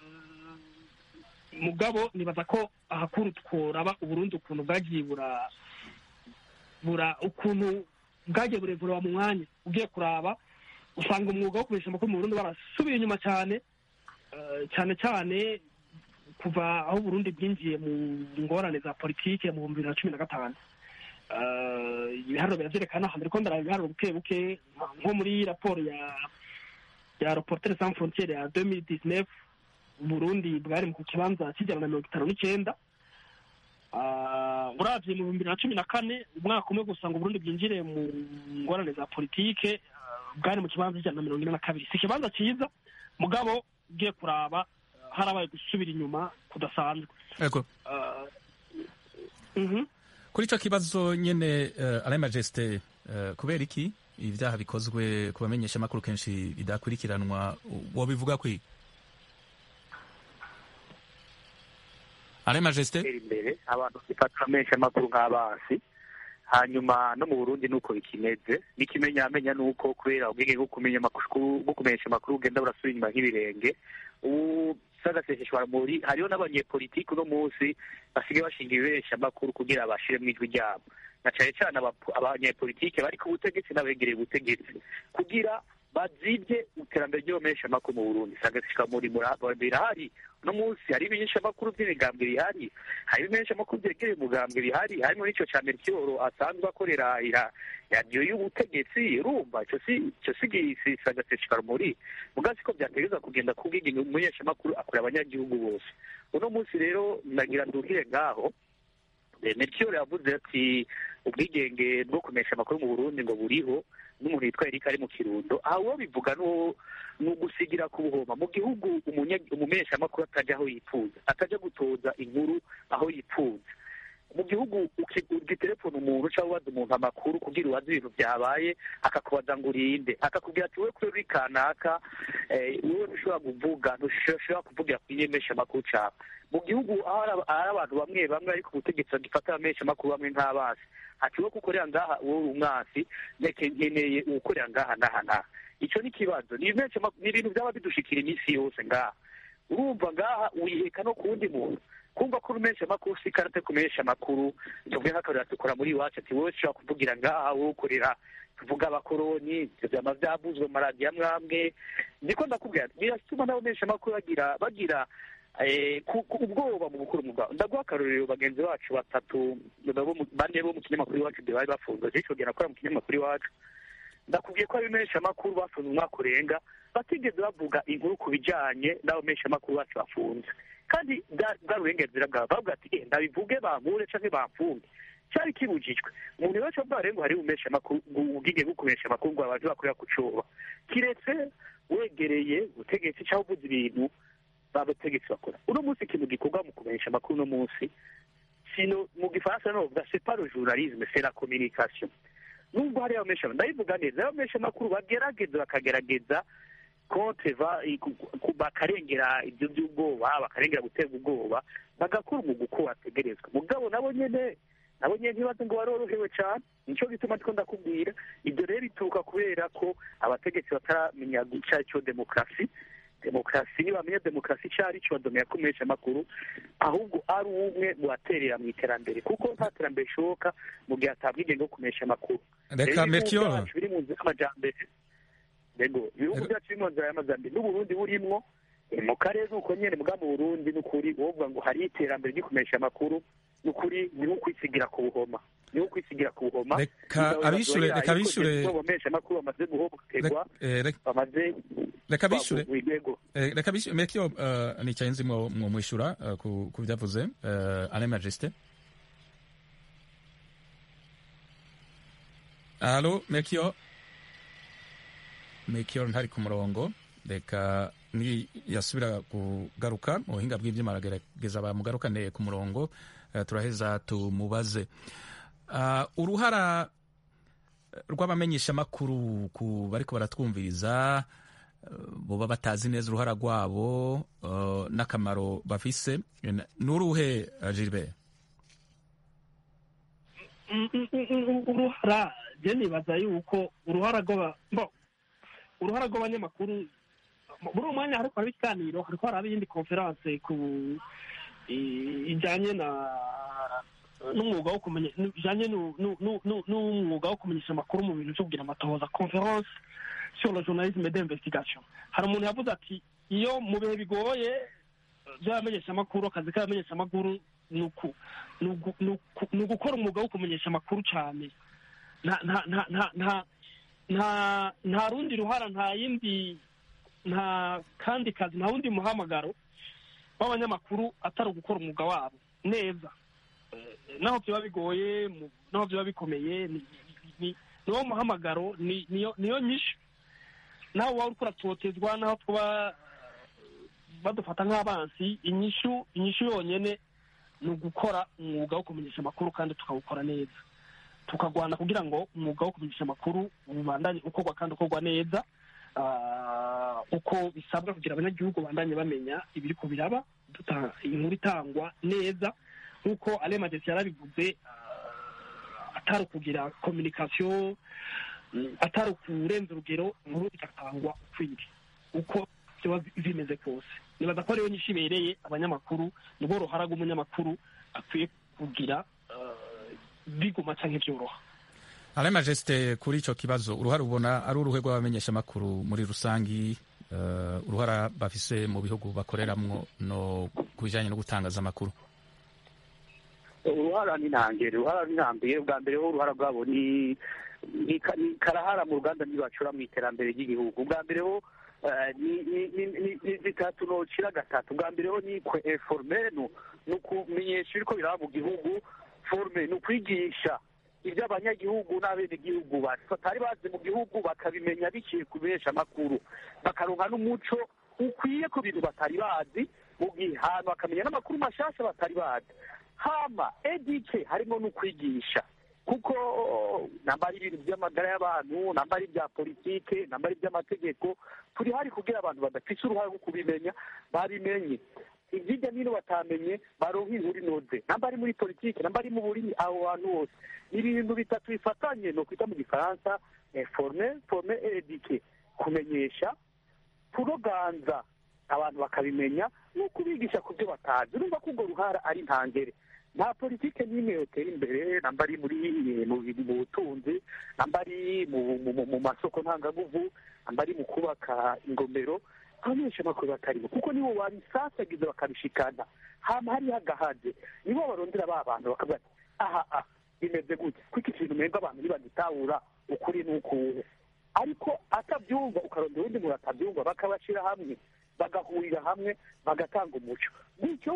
Eh, mugabo nibaza ko ahakuru tworaba uburundi ukuntu bwagiye bura bura ukuntu bwagiye burevurewa mu mwanya ugiye kuraba usanga umwuga wo kumenyesha amakuru mu burundi barasubiye inyuma cyane eh, cyane cyane kuva aho Burundi bwinjiye mu ngorane za politike mu bihumbi bibiri na cumi na gatanu Eh, ibiharuro biravyerekana hambere ko ndaraba ibiharuro buke buke nko muri raporo ya ya Reporters sans frontières ya 2019 Burundi bwari mu kibanza kijana na mirongo itanu n'icenda Ah, uravye mu bihumbi bibiri na cumi na kane umwaka umwe gusa ngo Burundi bwinjire mu ngorane za politike ah, bwari mu kibanza ijana na mirongo ine na kabiri si ikibanza ciza mugabo ugiye kuraba ah, harabaye gusubira inyuma kudasanzwe Ego. Ah, mhm. kuri ico kibazo nyene uh, Alain Majesté uh, kubera iki ibyaha bikozwe ku bamenyesha amakuru kenshi bidakurikiranwa wobivuga kwi Alain Majesté gutera imbere abantu bifata menshi amakuru nk'abasi hanyuma no mu burundi nuko bikimeze n'ikimenyamenya nuko kubera ubwenge bwo kumenya amakuru bwo kumenyesha amakuru bugenda burasubira inyuma nk'ibirenge ubu sagaseseshwa muri hariho n'abanyepolitiki uno munsi basigaye bashinga ibibesha amakuru kugira bashire mu ijwi ryabo na cane cane abapo- abanyepolitike bari ku butegetsi n'abegereye ubutegetsi kugira bazibye iterambere ry'abamenyesha amakuru mu burundi sagaseshwa muri birahari uno munsi hari ibimenyesha amakuru by'imigambwe bihari hari ibimenyesha amakuru byegereye umugambwe bihari harimo n'icyo cya merikiyoro asanzwe akorera ira- radiyo y'ubutegetsi urumva icyo si icyo si si sagaseshwa muri mugazi ko byategereza kugenda kubwiga umumenyesha amakuru akorera abanyagihugu bose uno munsi rero nagira nduhire ngaho Eh, Melchior yavuze ati ubwigenge bwo kumenyesha amakuru mu Burundi ngo buriho n'umuntu yitwa Eric ari mu Kirundo aho uwo bivuga no ni ugusigira ku buhoma mu gihugu umunya- umumenyesha amakuru atajya aho yifuza atajya gutoza inkuru aho yifuza mu gihugu uki- ugitelefona umuntu cyangwa ubaza umuntu amakuru kugira ubaze ibintu byabaye akakubaza ngo urinde akakubwira ati wowe kuri uri kanaka eh, wowe ntushobora kuvuga ntushobora kuvugira ku inyemesha amakuru cyawe mu gihugu aho hari aba- hari abantu bamwe bamwe ariko ubutegetsi bagifata abamenyesha amakuru bamwe nk'abasi ati wo gukorera ngaha wowe uri umwasi ndeke nkeneye uwukorera ngaha n'aha n'aha icyo ni ikibazo ni ibimenyesha amakuru- ni ibintu byaba bidushikira iminsi yose ngaha urumva ngaha wiheka no ku wundi muntu kumva ko umenyesha amakuru si karate kumenyesha amakuru tuvuge nk'akarira dukora muri iwacu ati wowe ushobora kuvugira ngaha wowe ukorera tuvuga abakoroni ibyo byama byavuzwe mu maradiyo amwe amwe niko ndakubwira biratuma n'abamenyesha amakuru bagira bagira eh, ku- ku- ubwoba mu gukora umwuga ndaguha akarorero bagenzi bacu batatu nabo mu- bane bo mu kinyamakuru iwacu bari bafunzwe icyo gihe nakora mu kinyamakuru iwacu ndakubwiye ko abamenyesha amakuru bafunze umwaka urenga batigeze bavuga inkuru ku bijyanye n'abamenyesha amakuru bacu bafunze kandi bwa- bwari uburenganzira bwabo bavuga ati "Eh, ndabivuge bampure canke bamfunge cyari kibujijwe umuntu wese bwa rero hari umesha amakuru ubwige bwo kumesha amakuru ngo abantu bakorera ku coba kiretse wegereye ubutegetsi cyangwa uvuze ibintu babategetsi bakora uno munsi ikintu gikorwa mu kumenyesha amakuru uno munsi sino mu gifaransa no bavuga c'est pas le journalisme c'est la communication nubwo hari abamesha ndabivuga neza abamesha amakuru bagerageza bakagerageza konte bakarengera ibyo by'ubwoba bakarengera guteza ubwoba bagakora umwuga uko wategerezwa mugabo nabo nyene nabo nyene ntibaze ngo barorohewe cyane nico gituma ndiko ndakubwira ibyo rero bituruka kubera ko abategetsi bataramenya icyo ari cyo demokarasi demokarasi ntibamenya demokarasi icyo ari cyo badomera kumesha amakuru ahubwo ari umwe mu baterera mu iterambere kuko nta terambere rishoboka mu gihe hatabwa ingendo yo kumesha amakuru reka mercure biri mu nzira y'amajambere yego ibihugu byacu biri mu nzira y'amajambere n'uburundi burimwo mu karere uko nyene muga mu burundi n'ukuri wovuga ngo hari iterambere ryo kumesha amakuru n'ukuri ni nko kwisigira ku buhoma ni nko kwisigira ku buhoma reka abishure reka abishure bomesha amakuru bamaze guhohoterwa bamaze reka bishure yego reka bishure mercure nicaye nzi mwo mwishura ku byavuze ane majesté Alo, Mekio. Mekio ntari ku murongo. Reka ni yasubira kugaruka mu buhinga bw'ibyuma aragerageza bamugarukane ku murongo uh, turaheza tumubaze uh, uruhara rw'abamenyesha makuru ku bariko baratwumviriza uh, boba batazi neza uruhara rwabo uh, n'akamaro bafise nuruhe uh, Gilbert uruhara je nibaza yuko uruhara rw'aba uruhara rw'abanyamakuru muri uwo mwanya hariko haraba ikiganiro hariko haraba iyindi konferanse ku ijanye na n'umwuga wo kumenya ijanye n'umwuga wo kumenyesha amakuru mu bintu vyo kugira amatohoza conference sur le journalisme d'investigation hari umuntu yavuze ati iyo mu bihe bigoye vy'abamenyesha amakuru akazi k'abamenyesha amakuru ni ugukora umwuga wo kumenyesha amakuru cane nta rundi ruhara nta yindi nta kandi kazi nta wundi muhamagaro w'abanyamakuru atari ugukora umwuga wabo neza naho byaba bigoye naho byaba bikomeye niwo muhamagaro niyo nyishu naho waba uriko uratotezwa naho twaba badufata nk'abansi inyishu inyishu yonyene ni ugukora umwuga wo kumenyesha amakuru kandi tukawukora neza tukagwana kugira ngo umwuga wo kumenyesha amakuru ubandanye ukorwa kandi ukorwa neza uko bisabwa kugira abanyagihugu bandanye bamenya ibiri ku biraba inkuru itangwa neza nk'uko ale magesi yarabivuze atari ukugira kominikasiyo atari ukurenza urugero inkuru igatangwa ukwiriye uko biba bimeze kose nibaza ko ariyo nyinshi ibereye abanyamakuru nibwo ruhara rw'umunyamakuru akwiye kugira biguma canke vyoroha ale majesite kuri ico kibazo uruhara ubona ari uruhe rw'abamenyesha amakuru muri rusangi uh, uruhara bafise mu bihugu bakoreramwo no ku bijanye no gutangaza amakuru uruhara ni ntangere uruhara ni ntambere bwa mbere ho uruhara rwabo ni ni karahara mu ruganda ntibacura mu iterambere ry'igihugu bwa mbere ho ni zitatu nocira gatatu bwa mbere ho ni informe ni ukumenyesha ibiriko biraba mu gihugu forme ni ukwigisha ibyo abanyagihugu n'abenegihugu batari bazi mu gihugu bakabimenya biciye ku benshi amakuru bakaronka n'umuco ukwiye ku bintu batari bazi mu gihe hantu bakamenya n'amakuru mashasha batari bazi hama edike harimo n'ukwigisha kuko namba ari ibintu by'amagara y'abantu namba ari ibya politike namba ari iby'amategeko turi hari kugira abantu badafise uruhare rwo kubimenya babimenye hirya n'ino batamenye baronka inkuru inoze namba ari muri politiki namba ari mu burimi aho hantu hose ni ibintu bitatu bifatanye ni ukwita mu gifaransa forme forme edike kumenyesha kuroganza abantu bakabimenya ni ukubigisha ku byo batazi urumva ko urwo ruhara ari ntangere nta politike n'imwe yotera imbere namba ari muri mu butunzi namba ari mu masoko ntangaguvu namba ari mu kubaka ingomero abamenyesha amakuru batarimo kuko nibo babisasagiza bakabishikana hama hariho agahaze nibo barondera ba bantu bakavuga ati aha aha bimeze gutya kuko ikintu umenga abantu ntibagitahura ukuri n'ukuwe ariko atabyumva ukarondera uwundi muntu atabyumva bakabashyira hamwe bagahurira hamwe bagatanga umuco bityo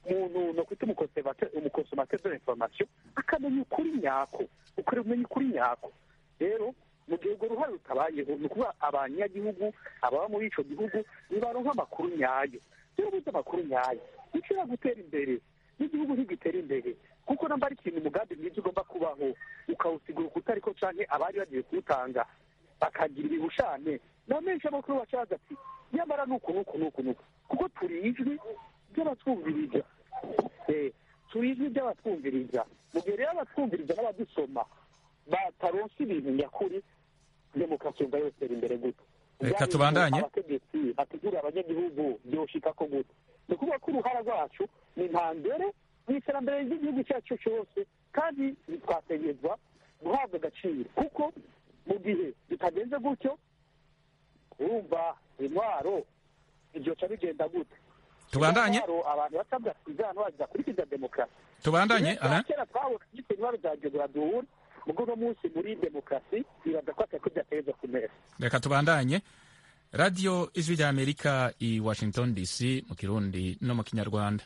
umuntu no kwita umukonsomateri de l'information akamenya ukuri nyako ukuri umenya ukuri nyako rero mu gihe urwo ruhare rutabayeho ni ukuvuga abanyagihugu ababa muri ico gihugu nibaronka amakuru nyayo rero buze amakuru nyayo nishobora gutera imbere n'igihugu ntigitera imbere kuko namba ari ikintu umugambi mwiza ugomba kubaho ukawusigura ukutariko canke abari bagiye kuwutanga bakagira ibihushane na menshi amakuru bacaza ati nyamara nuku nuku nuku nuku kuko turi ijwi ry'abatwumviriza turi ijwi ry'abatwumviriza mu gihe rero abatwumviriza n'abadusoma bataronse ibintu nyakuri demokarasi yumva yotera imbere gute reka tubandanye abategetsi bategura abanyagihugu byoshika ko gute ni ukuvuga ko uruhara rwacu ni ntambere mu iterambere ry'igihugu cyacu cyose kandi twategerezwa guhabwa agaciro kuko mu gihe bitagenze gutyo urumva intwaro ibyoca bigenda gute tubandanye abantu basabwa kuzana bazakurikiza demokarasi tubandanye Alain kera twabona yitwa intwaro za geograduwuri ubwo uno munsi muri demokarasi bibaza ko atari ko byategereza kumera reka tubandanye radiyo ijwi rya amerika i washington dc mu kirundi no mu kinyarwanda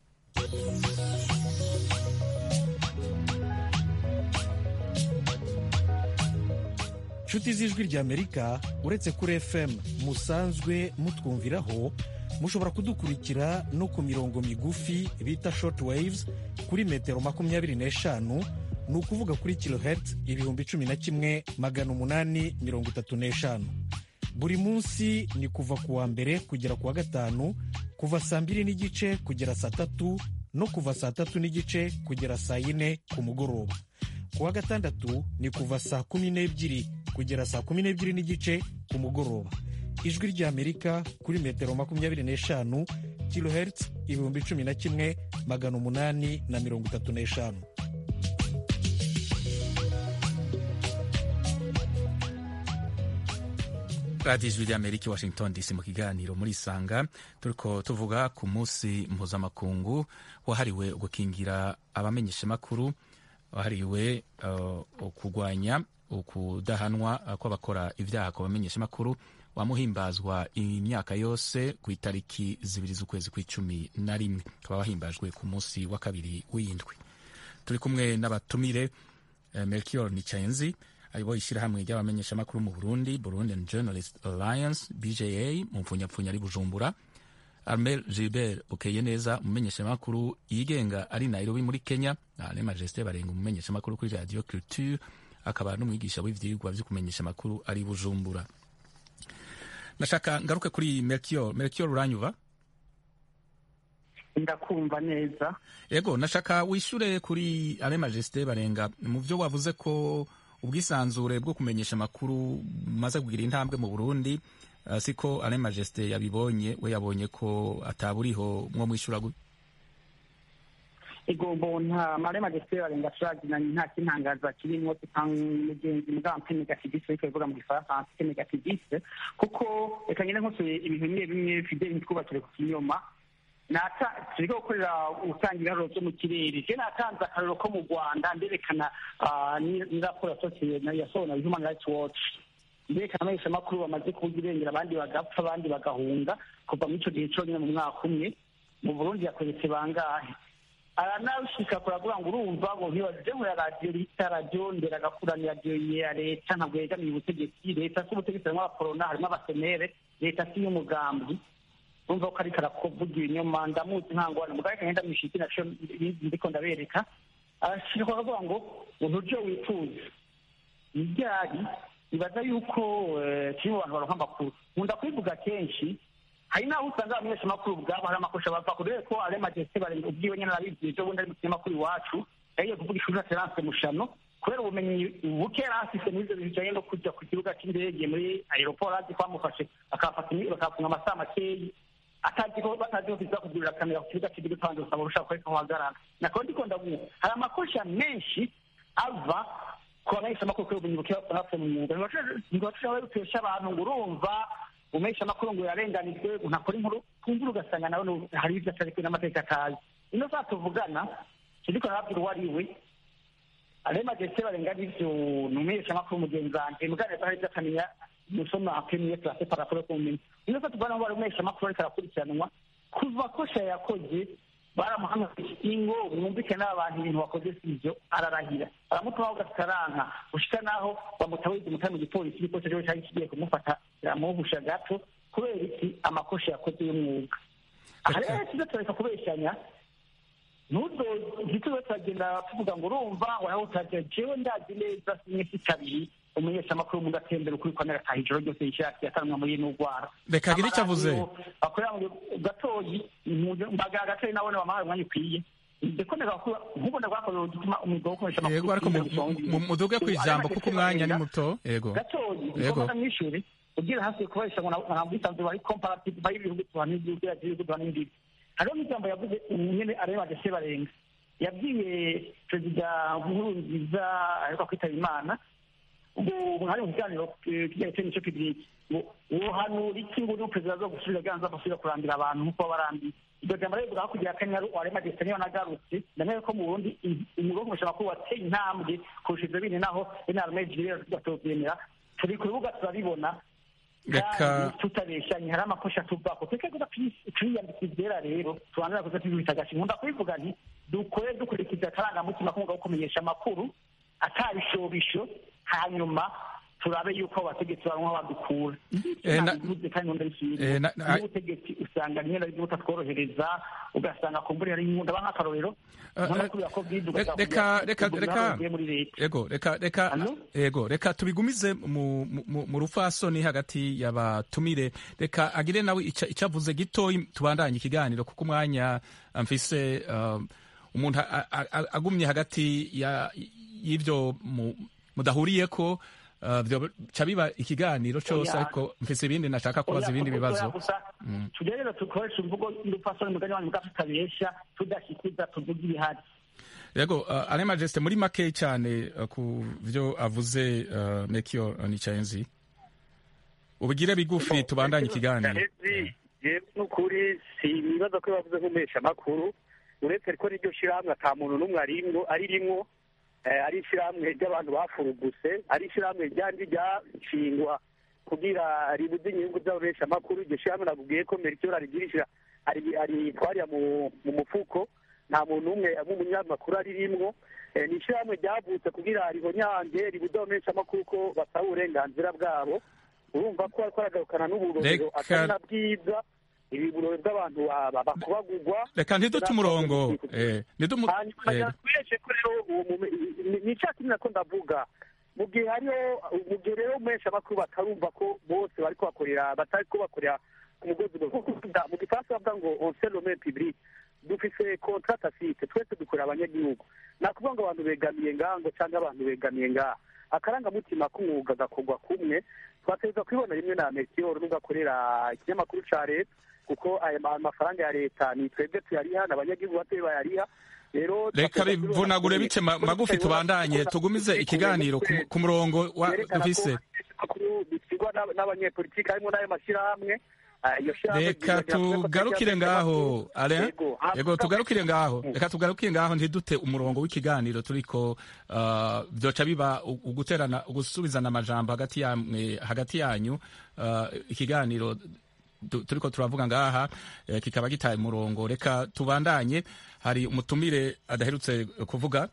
nshuti z'ijwi rya amerika uretse kuri fm musanzwe mutwumviraho mushobora kudukurikira no ku mirongo migufi bita short waves kuri metero makumyabiri n'eshanu ni ukuvuga kuri kilohertz ibihumbi cumi na kimwe magana umunani mirongo itatu n'eshanu buri munsi ni kuva ku wa mbere kugera ku wa gatanu kuva saa mbiri n'igice kugera saa tatu no kuva saa tatu n'igice kugera saa yine ku mugoroba ku wa gatandatu ni kuva saa kumi n'ebyiri kugera saa kumi n'ebyiri n'igice ku mugoroba ijwi ry'amerika kuri metero makumyabiri n'eshanu kilohertz ibihumbi cumi na kimwe magana umunani na mirongo itatu n'eshanu radiyo ijwi rya amerika i washington dc mu kiganiro muri isanga turiko tuvuga ku munsi mpuzamakungu wahariwe gukingira abamenyeshamakuru wahariwe uh, kurwanya ukudahanwa kw'abakora ibyaha ku bamenyeshamakuru wamuhimbazwa imyaka yose ku itariki zibiri z'ukwezi kw'icumi na rimwe ukaba wahimbajwe ku munsi wa kabiri w'indwi turi kumwe n'abatumire eh, melchior nicayenzi ayoboye ishyirahamwe ry'abamenyeshamakuru mu burundi burundian journalist alliance bja mu mpfunyapfunya ari bujumbura armel gilbert bukeye neza umumenyeshamakuru yigenga ari nairobi muri kenya ale majesté barenga umumenyeshamakuru kuri radio culture akaba n'umwigisha w'ivyigwa vyo kumenyesha amakuru ari bujumbura nashaka ngaruke kuri melchior melchior uranyuva ndakumva neza yego nashaka wishure kuri ale majesté barenga mu vyo wavuze ko ubwisanzure bwo kumenyesha amakuru bumaze kugira intambwe mu burundi uh, siko ale majesté yabibonye we yabonye ko ataburiho mwo mwishura gute igombo nta marema desire barenga turazinanye nta kintangaza kirimwo mugenzi mugabo mpe negativiste ariko bivuga mu gifaransa mpe negativiste kuko reka ngende nkosoye ibintu bimwe bimwe fideli ntitwubakire ku kinyoma turiko gukorera gutanga ibiharuro vyo mu kirere je natanze akarorero ko mu rwanda nderekana n'iraporo yasohowe na human rights watch nderekana abamenyeshamakuru bamaze kubuga irengera abandi bagapfa abandi bagahunga kuva muri ico gihe conyine mu mwaka umwe mu burundi yakoretse bangahe aranabishika kuravuga ngo urumva ngo ntibaje muri radiyo bita radiyo ndera agakura ni radiyo ya leta ntabwo yegamiye ubutegetsi leta si ubutegetsi harimo abakorona harimo abasenere leta si y'umugambi urumva ko ariko arakuvuga ibinyoma ndamuzi nta ngorane mugabo reka ngenda mwishiki naco ndiko ndabereka arashika akavuga ngo uburyo wifuza iryari ibaza yuko kiri mu bantu baronka amakuru nkunda kubivuga kenshi hari n'aho usanga abamenyeshamakuru ubwabo hari amakosa bava kure ko ale majesté barenga ubwiwe nyene arabizi ejo bundi ari mu kinyamakuru iwacu yagiye kuvuga ishuri na terance mushano kubera ubumenyi buke yari afise muri ivyo bintu bijanye no kuja ku kibuga c'indege muri aeroport azi ko bamufashe bakafunga amasaha makeyi atazi ko batazi ko kiza kugurira kamera ku kibuga c'indege kandi usaba urushaka kwereka aho uhagarara nako ndiko ndavuga hari amakosa menshi ava ku bamenyeshamakuru kubera ubumenyi buke bapfa mu mwuga ntibashobora gutesha abantu ngo urumva umesha amakuru ngo yarenganijwe ntakora inkuru twumvira ugasanga nawe hari ibyo atari kuri n'amateka atazi ino saa tuvugana kiriko narabwira uwo ari we arema jese barenga n'ivyo ni umesha amakuru mugenzi wanje mugane hari ibyo akamenya musoma premier classe par rapport ku bumenyi ino saa tuvugana ngo ari umesha amakuru ariko arakurikiranwa kuva kosha yakoze baramuhamagaye ingo mwumvikane n'abantu ibintu wakoze si ibyo ararahira aramutuma ugataranka gushika naho bamutabayiza umutari mu gipolisi igipolisi cyo cyari kigiye kumufata kiramuhusha gato kubera iki amakosa yakoze y'umwuga aha rero tuze turareka kubeshyanya ntuzo ntituze turagenda tuvuga ngo urumva waraho utagira jewe ndazi neza simwe si kabiri umunyeshamakuru mugatembera ukuri kwa nagataha ijoro ryose yishaki yatanwa muri n'urwara reka agire icyo avuze bakorera mu gatoyi mbaga gatoyi nabone bamahaye umwanya ukwiye ndeko ndagakuba nk'ubu ndagwakoze gutuma umwuga wo gukoresha amakuru yego ariko muduge ku ijambo kuko umwanya ni muto yego gatoyi yego ndiko mw'ishuri ubwira hasi kubarisha ngo nta bwisanzure bari comparative bari ibihugu tuhana n'igihugu yacu ibihugu tuhana n'indimi hariho n'ijambo yavuze nyene areba agase barenga yabwiye perezida nkurunziza aheruka kwitaba imana ubu hari mu kiganiro kijyanye n'icyo kibiriki wohanura iki ngo uri perezida zo gusubira ganza gusubira kurambira abantu nk'uko babarambiye iryo jambo rero bivuga kugira akanyaru warema gese niyo nagarutse ndamenya ko mu burundi umurongo mushobora kuba wateye intambwe kurusha ivyo bindi naho inarumejiri rero tugatovyemera turi ku rubuga turabibona reka tutabeshanye hari amakosa tuvako twekegura twiyambika ivyera rero tubanira kuza tubita agashi nkunda kubivuga nti dukore dukurikiza akarangamutima k'umwuga wo kumenyesha amakuru atabishobisho hanyuma turabe yuko abategetsi baronka badukura bivuze kandi nkunda bisubiye n'ubutegetsi usanga rimwe na rimwe butatworohereza ugasanga kumbura hari nkunda ba nk'akarorero reka reka reka yego reka reka yego reka tubigumize mu mu rufasoni hagati y'abatumire reka agire nawe icyo avuze gitoyi tubandanye ikiganiro kuko umwanya mfise umuntu agumye hagati y'ibyo mudahuriye ko ca biba ikiganiro cyose ariko mfise ibindi nashaka kubaza ibindi bibazo tugerageza dukoresha imvugo y'urupfasoni mugani wanyu bwacu tutabesha tudashikuza tuvuga ibihari yego ale majesite muri make cyane ku byo avuze mekiyo nicayenzi ubugire bigufi tubandanye ikiganiro n'ukuri si ibibazo ko bavuze nk'umesha amakuru uretse ko n'iryo shyirahamwe ata muntu n'umwe ari rimwo ari ishyirahamwe ry'abantu bafuruguse ari ishyirahamwe ryandi ryashingwa kugira ribuze inyungu z'ababesha amakuru iryo shyirahamwe nakubwiye ko merikiyoro arigirishira aritwarira mu mufuko nta muntu umwe nk'umunyamakuru ari rimwo ni ishyirahamwe ryavutse kugira rihonyange ribuze ababesha amakuru ko basaba uburenganzira bwabo urumva ko ariko aragarukana n'uburorero atari na bwiza ibi burori bw'abantu bakubagurwa reka ntidute umurongo hanyuma tweshe ko rero ni cya kimwe nako ndavuga mu gihe hariho mu gihe rero menshi amakuru batarumva ko bose bari kubakorera batari kubakorera ku mugozi mu gifaransa bavuga ngo on se lome public dufise contrat tacite twese dukorera abanyagihugu nakuvuga ngo abantu begamiye ngaho cyangwa abantu begamiye ngaha akarangamutima k'umwuga gakorwa kumwe twategereza kwibona rimwe na metiyoro n'ugakorera ikinyamakuru ca leta kuko aya mafaranga ya leta ni twebwe tuyariha n'abanyagihugu batoye bayariha rero reka bivunagure bice magufi tubandanye tugumize ikiganiro ku murongo wa dufise bikigwa n'abanyepolitiki harimo n'ayo mashyirahamwe reka tugarukire ngaho ale yego tugarukire ngaho reka tugarukire ngaho ntidute umurongo w'ikiganiro turiko byoca biba uguterana ugusubizana amajambo hagati yamwe hagati yanyu ikiganiro turiko turavuga ngaha kikaba gitaye umurongo reka tubandanye hari umutumire adaherutse kuvuga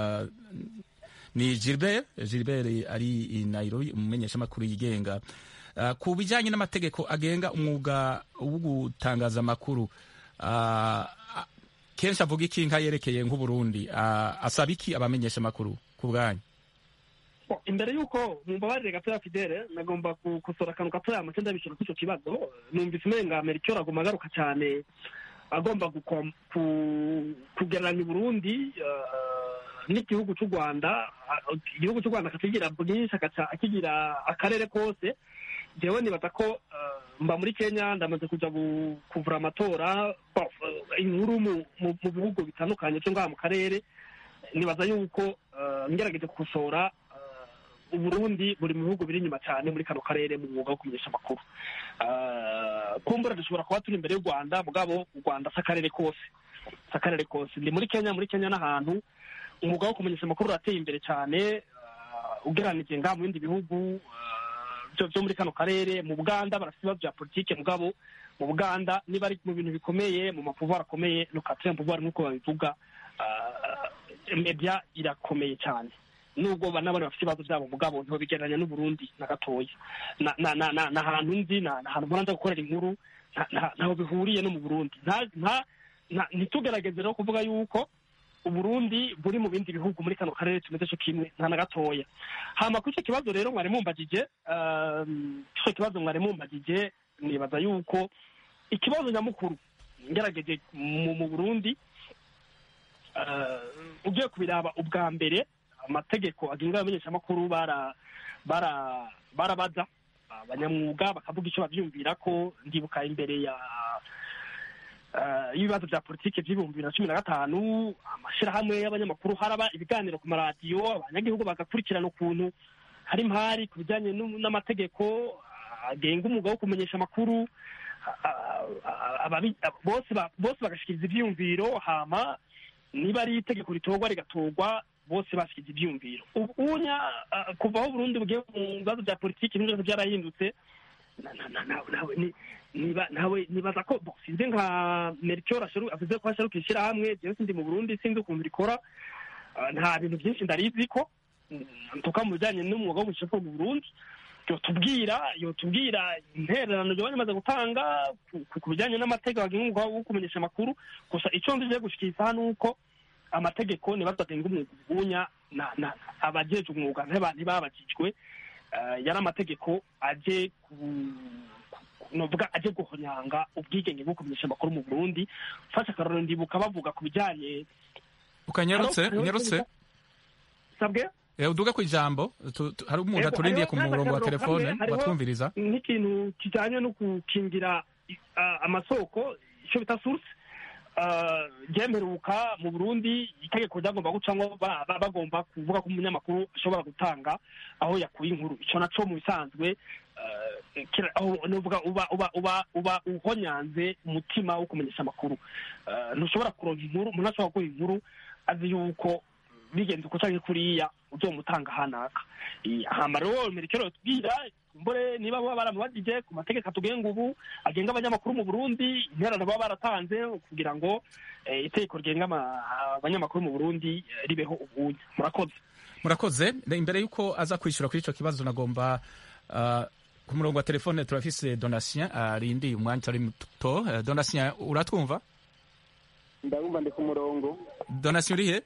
ni Gilbert Gilbert ari i Nairobi umumenyeshamakuru yigenga ku bijyanye n'amategeko agenga umwuga wo gutangaza amakuru kenshi avuga iki nka yerekeye nk'uburundi asaba iki abamenyesha amakuru ku bwanyu imbere y'uko mumbabarire gatoya fidele nagomba gukosora akantu gatoya make ndabishyura kuri icyo kibazo numvise umenga amerika agomba agaruka cyane agomba kugereranya uburundi n'igihugu cy'u rwanda igihugu cy'u rwanda akakigira bwinshi akigira akarere kose jewe nibaza ko mba muri kenya ndamaze kuja kuvura amatora inkuru mu bihugu bitandukanye byo ngaha mu karere nibaza yuko ngerageje gukosora uburundi buri mu bihugu biri inyuma cyane muri kano karere mu mwuga wo kumenyesha amakuru kumbura dushobora kuba turi imbere y'u rwanda mugabo u rwanda si akarere kose si akarere kose ndi muri kenya muri kenya n'ahantu umwuga wo kumenyesha amakuru urateye imbere cyane ugeranije ngaha mu bindi bihugu byo byo muri kano karere mu buganda barafite ibibazo bya politike mugabo mu buganda niba ari mu bintu bikomeye mu mapuvuwari akomeye lokatire puvuwari nk'uko babivuga ah, media irakomeye cyane nubwo banabona bafite ibibazo byabo mugabo ntibabigereranya n'uburundi na gatoya na na na na na ahantu nzi na na ahantu mbona nza gukorera inkuru nta- nta- ntaho bihuriye no mu burundi nta nta nta- ntitugerageze rero kuvuga yuko uburundi buri mu bindi bihugu muri kano karere tumeze cyo kimwe nta na gatoya hama kuri icyo kibazo rero mwari mumbagije um, icyo kibazo mwari mumbagije nibaza yuko ikibazo nyamukuru ngerageje mu mu burundi uh, ugiye kubiraba ubwa mbere amategeko agenga abamenyeshamakuru bara bara barabaza abanyamwuga bakavuga icyo bavyumvira ko ndibuka imbere ya eh, y'ibibazo bya politiki by'ibihumbi bibiri na cumi na gatanu amashyirahamwe y'abanyamakuru haraba ibiganiro ku maradiyo abanyagihugu bagakurikirana ukuntu hari impari ku bijyanye n'u- n'amategeko agenga umwuga wo kumenyesha amakuru a- a- ababi- bose ba- bose bagashikiriza ivyiyumviro hama niba ari itegeko ritorwa rigatorwa bose bashyize ibyumviro ubunya ah, kuva aho Burundi bugiye mu bibazo bya politiki n'ibyo byose byarahindutse na- na- na- na- nawe ni- niba nawe nibaza ko bo, sinzi nka Melchior asheru avuze ko asheruka ishyirahamwe jewe sindi mu Burundi sinzi ukuntu rikora Ah, nta bintu byinshi ndarizi ko mm, ntuka mu bijyanye n'umwuga wo gushaka mu Burundi yotubwira yotubwira intererano yoba rimaze gutanga ku- ku- ku bijyanye n'amategeko agenga umwuga wo kumenyesha amakuru gusa icyo nzi gushikiriza hano uko amategeko niba tutagenga umwuga ubunya na na abajeje umwuga ntiba- ntibabajijwe eh, yari amategeko aje ku ku- novuga aje guhonyanga ubwigenge bwo kumenyesha amakuru mu Burundi fasha akarorero ndibuka bavuga ku bijyanye ukanyarutse Halo? unyarutse sabwe Eh, uduga ku ijambo tu- tu- hari umuntu Ego, aturindiye hariho ku murongo wa n'akarorero telefone kamwe, hariho watwumviriza nk'ikintu kijyanye no gukingira ah, amasoko icyo bita source ah, ryemeruka mu burundi itegeko ryagomba gucamo ba- ba- bagomba kuvuga ko umunyamakuru ashobora gutanga aho yakuye inkuru icyo naco mu bisanzwe ah, kira- aho nuvuga uba uba uba uba uhonyanze umutima wo kumenyesha amakuru Ah, ntushobora kuronka inkuru umuntu ashobora guha inkuru azi yuko bigenze uko canke kuriya uzomutanga hanaka Eh, hama rero merekero tubwira mbore niba baba baramubajije ku mategeko atugenga ubu agenga abanyamakuru mu Burundi interano baba baratanze kugira ngo eh, itegeko rigenga ama- abanyamakuru mu Burundi eh, ribeho ubunya murakoze murakoze Ne- imbere y'uko aza kwishyura kuri icyo kibazo nagomba ah, ku murongo wa telefone turafise donatien arindiye umwanya utari muto Eh, donatien uratwumva ndabumva ndi ku murongo donatien urihe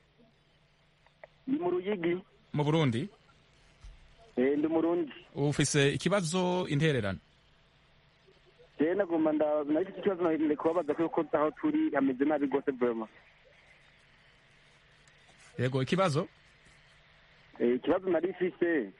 ndi mu ruyigi mu burundi eh, ndi umurundi ufise ikibazo intererano rero nagomba nda- nafite ikibazo nari kubabaza kuko aho turi hameze nabi rwose vrema yego ikibazo Eh, ikibazo nari mfise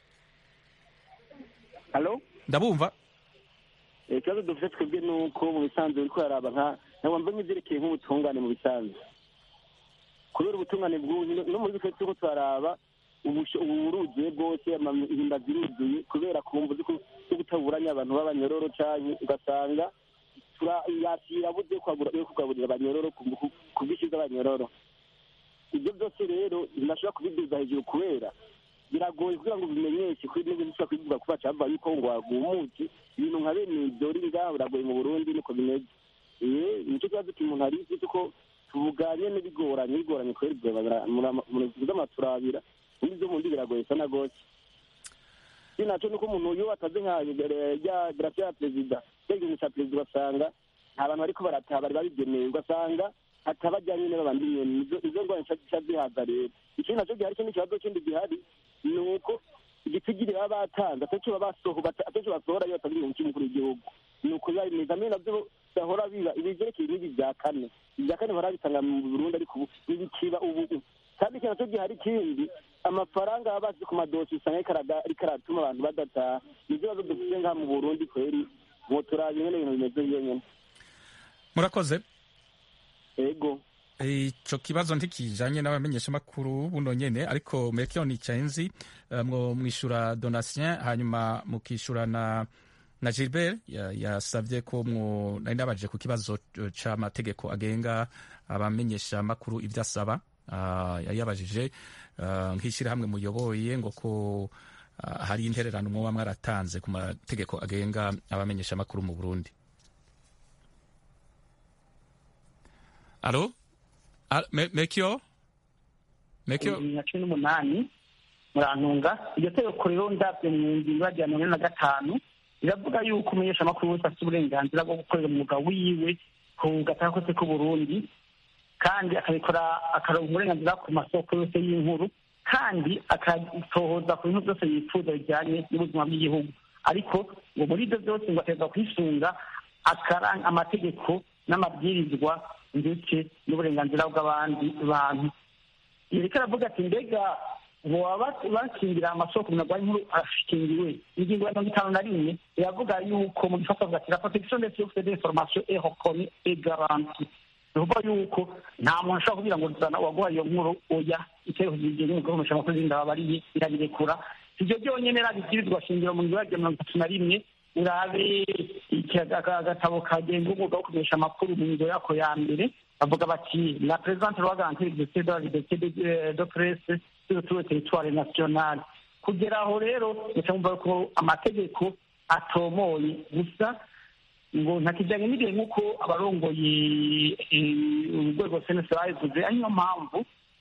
halo ndabumva Eh, ikibazo dufite twebwe ni uko mu bisanzwe uriko uraraba nka ntabwo mva nk'ivyerekeye nk'ubutungane mu bisanzwe kubera ubutungane bw'ubu no muri twe turiko turaraba ubusho- ubu buruzuye bwose amahimba ziruzuye kubera kumva zo gutaburanya abantu b'abanyororo canke ugasanga tura- yakira buze kwagura- yo kugaburira abanyororo ku ku- ku bwinshi bw'abanyororo ibyo byose rero ntashobora kubiduza hejuru kubera biragoye kugira ngo bimenyeshe kuri n'ibyo bishobora kubivuga kuba cyava yuko ngo wagumutse ibintu nka bene ibyo uri ngaho biragoye mu burundi niko bimeze eh nicyo kibazo cy'umuntu ari isi kuko tuvuganye n'ibigoranye bigoranye kubera ibyo murama turabira undi byo mundi biragoye sana gose si naco nuko umuntu iyo ataze nka rya grafia ya perezida cya gihugu ca perezida ugasanga nta bantu bariko barataha bari babigenewe ugasanga hatabajya nyine babandi nyene izo izo ngorane ca zihaza rero ikindi naco gihari ikindi kibazo kindi gihari ni uko igitigiri baba batanze akenshi baba basoho akenshi basohora iyo batazi ibintu cy'umukuru w'igihugu ni uko biba bimeze amwe navyo bahora biba ibi vyerekeye n'ibi vya kane ibya kane bahora bitanga mu burundi ariko ubu ntibikiba ubu kandi ikintu naco gihari kindi amafaranga baba basize ku madosi usanga ariko araga- ariko aratuma abantu badataha nivyo bibazo dufite ngaha mu burundi kweri mwoturaba ingene ibintu bimeze nyene murakoze ego ico kibazo ntikijanye n'abamenyeshamakuru buno nyene ariko merekeo nicaye nzi eh, mwo mwishura donatien hanyuma mukishura na na gilbert ya- yasavye ko mwo nari nabajije ku kibazo eh, c'amategeko agenga abamenyeshamakuru ivyo asaba Ah, yari yabajije ah, nk'ishyirahamwe muyoboye ngo ko ah, hari intererano mwoba mwaratanze ku mategeko agenga abamenyesha amakuru mu burundi alo Al- Me- mekyo mekyo bibiri na cumi n'umunani murantunga iryo tegeko rero ndabyo mu ngingo ya mirongo ine na gatanu riravuga yuko umunyeshamakuru wese afite uburenganzira bwo gukorera umwuga wiwe ku gataka kose k'uburundi kandi akabikora akaronka uburenganzira ku masoko yose y'inkuru kandi akatohoza ku bintu byose yifuza bijyanye n'ubuzima bw'igihugu ariko ngo muri ibyo byose ngo aterwa kwisunga akaranga amategeko n'amabwirizwa ndetse n'uburenganzira bw'abandi bantu yereka aravuga ati mbega boba bakingira amasoko umuntu arwaye inkuru ashingiwe ingingo ya mirongo itanu na rimwe iravuga yuko mu gifaransa bavuga ati la protection des sources d'information est reconnue et garantie ni ukuvuga yuko nta muntu ashobora kugira ngo zana uwaguhaye iyo nkuru oya iteko ry'igihugu mu gukoresha amakuru y'inda babariye irabirekura ibyo byonyine rabibwirizwa shingiro mu ngingo ya mirongo itatu na rimwe urabe agatabo kagenga umwuga wo kumenyesha amakuru mu ngingo yako ya mbere bavuga bati la présente loi garantit l'exercice de la liberté de, de presse sur tout le territoire national kugera aho rero mucamumva ko amategeko atomoye gusa ngo ntakijyanye n'igihe nk'uko abarongoye urwego senesi babivuze ari niyo mpamvu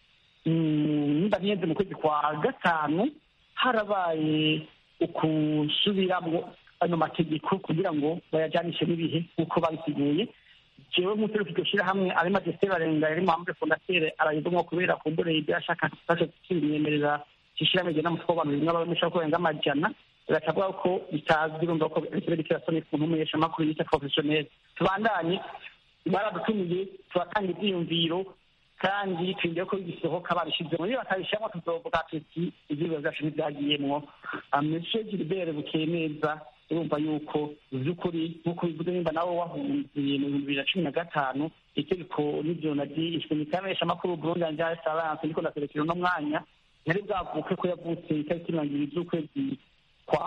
nimba ntiyenze mu kwezi kwa gatanu harabaye ukusubiramwo ano mategeko kugira ngo bayajyanishe n'ibihe nk'uko babisiguye jewe nk'utari iryo shyirahamwe ari majesite barenga yari mpamvu fondatere arayivumwo kubera kumbure ibyo yashaka fashe kimwemerera ishyirahamwe rigena umutwe w'abantu rimwe abamisha ko barenga amajana biracavuga ko bitazwi urumva ko ikirere kirasoni ku ntumenyesha amakuru yita professionnel tubandanye baradutumiye turatanga ibyiyumviro kandi twinjiye ko bisohoka babishizemo niba batabishyiramo tuzovuga tuti ivyibiro vyacu ntivyagiyemwo monsieur gilbert bukeye neza urumva yuko vy'ukuri nk'uko bivuze nimba nawe wahunze mu bihumbi bibiri na cumi na gatanu itegeko n'ivyo naryishwe nikamenyesha amakuru burundi yanje salance ndiko ndaserekera uno mwanya ntari bwavuke ko yavutse itariki mirongo ibiri z'ukwezi kwa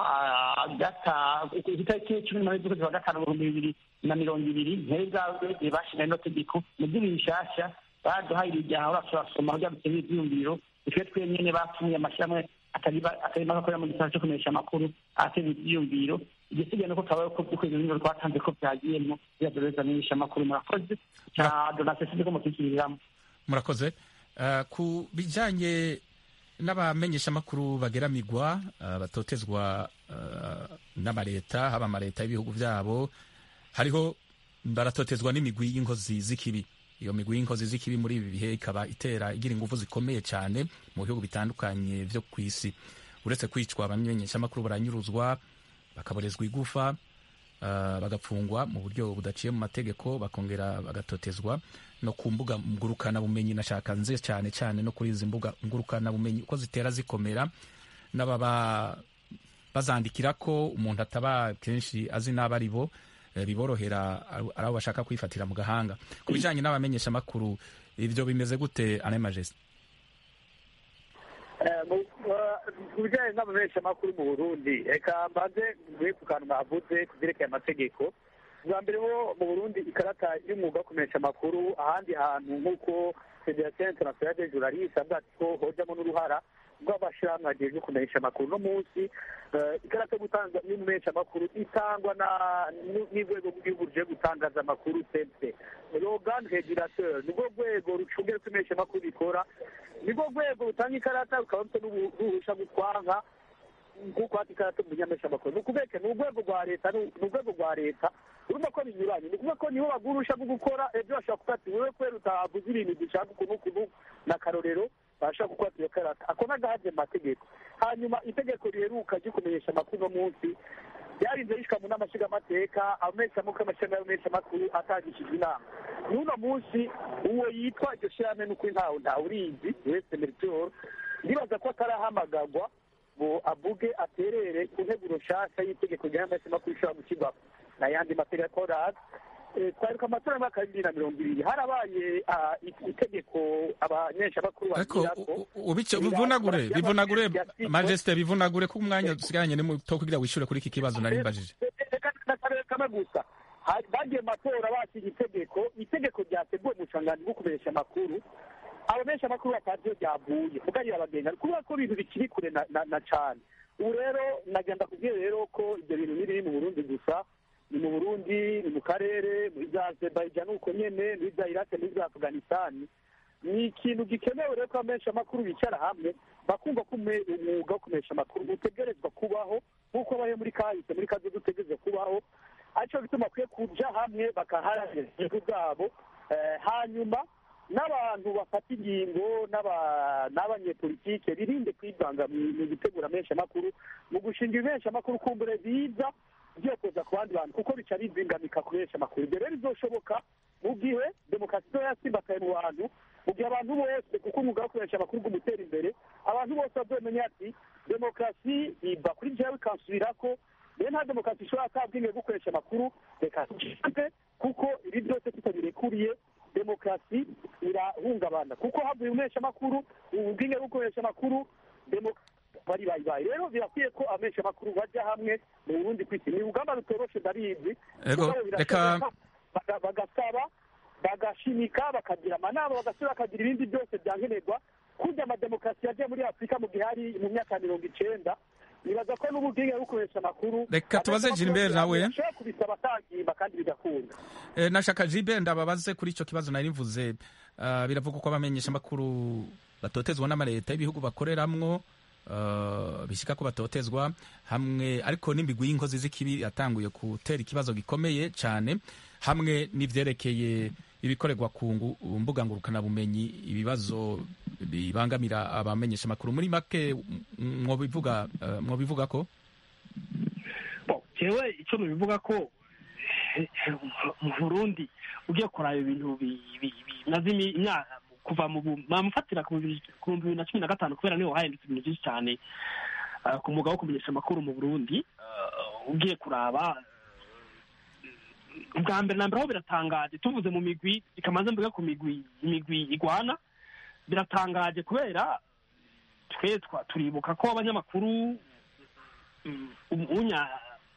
gatanu itariki cumi n'umunani z'ukwezi kwa gatanu mu bihumbi bibiri na mirongo ibiri ntari bwabwegeye bashinga ino tegeko mu vy'ibiri bishasha baduhaye ibijyaha urasoma byanditse n'ivyiyumviro twe twenyene batumye amashyirahamwe atari make akorera mu gisata cyo kumenyesha amakuru ateza ivyiyumviro igisigaye nuko twabaye ko by'ukwezi n'ibiro twatanze ko vyagiyemwo biradoreza amenyesha amakuru murakoze ca donasiyo sinzi ko mukikiriramwo murakoze Uh, ku bijanye n'abamenyeshamakuru bageramigwa uh, batotezwa uh, n'amaleta haba amaleta y'ibihugu vyabo hariho baratotezwa n'imigwi y'inkozi z'ikibi iyo migwi y'inkozi z'ikibi muri ibi bihe ikaba itera igira ingufu zikomeye cyane mu bihugu bitandukanye vyo ku isi uretse kwicwa abamenyeshamakuru baranyuruzwa bakaborezwa igufa uh, bagapfungwa mu buryo budaciye mu mategeko bakongera bagatotezwa no ku mbuga ngurukana bumenyi nashaka nze cyane cyane no kuri izi mbuga ngurukana bumenyi uko zitera zikomera n'ababa bazandikira ko umuntu ataba kenshi azi n'abo ari bo biborohera ari abo bashaka kwifatira mu gahanga ku bijyanye n'abamenyesha amakuru ibyo bimeze gute ane majesite ku bijyanye n'abamenyesha amakuru mu burundi reka mbanze mvuye ku kantu bavuze ku byerekeye amategeko bwa mbere ho mu burundi ikarata y'umwuga wo kumenyesha amakuru ahandi hantu nk'uko federasiyo interinasiyonali de juraliste avuga ati ko hojamo n'uruhara rw'abashyirahamwe hagejwe kumenyesha amakuru no munsi ikarata yo gutanga y'umumenyesha amakuru itangwa n'urwego rw'igihugu ruje gutangaza amakuru sense rogan regulateur nibwo rwego rucungera uko imenyesha amakuru bikora nibwo rwego rutanga ikarata rukaba rufite n'uruhusha gutwanga nk'uko hati ikarata mu menyesha amakuru ni ukubeke ni urwego rwa leta ni urwego rwa leta urumva ko binyuranye ni ukuvuga ko niho bagurusha bwo gukora ejo bashobora kuvuga ati wowe kubera utavuze ibintu dushaka ukuntu ukuntu na karorero bashobora gukora iyo karata ako n'agahaje mu mategeko hanyuma itegeko riheruka ryo kumenyesha amakuru uno munsi ryarinze rishika mu nama nshingamateka ameshamuko amashami y'ameshamakuru atangishijwe inama n'uno munsi uwo yitwa iryo shirahamwe n'ukuri ntawe ntawurizi wese meritor ndibaza ko atarahamagagwa ngo avuge aterere ku nteguro nshasha y'itegeko ry'ameshamakuru ishobora gushyirwaho n'ayandi mategeko razi twaruka amatora y'umwaka wa bibiri na mirongo ibiri harabaye itegeko abanyeshamakuru ariko bivunagure bivunagure majesite bivunagure ko umwanya dusigaranye ni muto kugira wishyure kuri iki kibazo nari mbajije kamwe gusa bagiye mu matora basiga itegeko itegeko ryateguwe mu bushangani bwo kumenyesha amakuru abamenyesha amakuru batazi iyo ryavuye mugari abagenga kubera ko ibintu bikiri kure na cane ubu rero nagenda kubwira rero ko ibyo bintu ntibiri mu burundi gusa ni mu burundi ni mu karere muri za azerbaijan uko nyene muri za irake muri za afghanistan ni ikintu gikenewe rero ko abamenyesha amakuru bicara hamwe bakumva ko ume- umwuga wo kumenyesha amakuru utegerezwa kubaho nk'uko abaye muri kahise muri kazi utegerezwa kubaho aricyo bituma bakwiye kuja hamwe bakaharanira inyungu zabo Eh, hanyuma n'abantu bafata ingingo n'aba- n'abanyepolitike birinde kwivanga mu mu gutegura amamenyeshamakuru mu gushinga ibamenyeshamakuru kumbure biza ugiye kuza ku bandi bantu kuko bica bizingamika ku menshi ibyo rero bizoshoboka mu gihe demokarasi izo yasimbataye mu bantu mu gihe abantu bose kuko umwuga wo kumenyesha amakuru ugumutera imbere abantu bose bazomenya ati demokarasi iva kuri jewe ikansubirako rero nta demokarasi ishobora kabwinge gukoresha amakuru reka tugize kuko ibi byose tutabirekuriye demokarasi irahungabana kuko havuye umesha amakuru ubwinge bwo gukoresha amakuru demokarasi bari bayibaye rero birakwiye ko amesha amakuru bajya hamwe mu burundi kwisi ni urugamba rutoroshe ndabizi Ego, Mugabo birashoboka, reka- baga- bagasaba bagashimika bakagira amanama bagasubira bakagira ibindi byose byankenerwa kurya amademokarasi yagiye muri afurika mu gihe hari mu myaka mirongo icenda nibaza ko n'ububwinge bwo gukoresha amakuru Reka tubaze Gilbert nawe. bashobora kubisaba atagimba kandi bigakunda Eh, nashaka jibe ndababaze kuri icyo kibazo nari mvuze Ah, biravugwa ko abamenyesha amakuru batotezwa n'amaleta y'ibihugu bakoreramwo ah, bishyika ko batotezwa hamwe ariko n'imigwi y'inkozi z'ikibi yatanguye gutera ikibazo gikomeye cyane hamwe n'ivyerekeye ibikorerwa ku ngu- mbuga ngurukanabumenyi ibibazo bibangamira abamenyesha amakuru muri make m- mwobivuga eh, mwobivuga ko Bon, jewe icyo nubivuga ko eh, mu burundi ugiye kuraba ibintu bi- bi- bimaze imi- imyaka kuva mu bu- bamufatira ku bibiri ku bihumbi bibiri na cumi na gatanu kubera niho hahindutse ibintu byinshi cyane eh, ku mwuga wo kumenyesha amakuru mu burundi Eh, ugiye kuraba eh, ubwa mbere na mbere aho biratangaje tuvuze mu migwi bikamanza mvuga ku migwi imigwi igwana biratangaje kubera twe twa- turibuka ko abanyamakuru mm, unya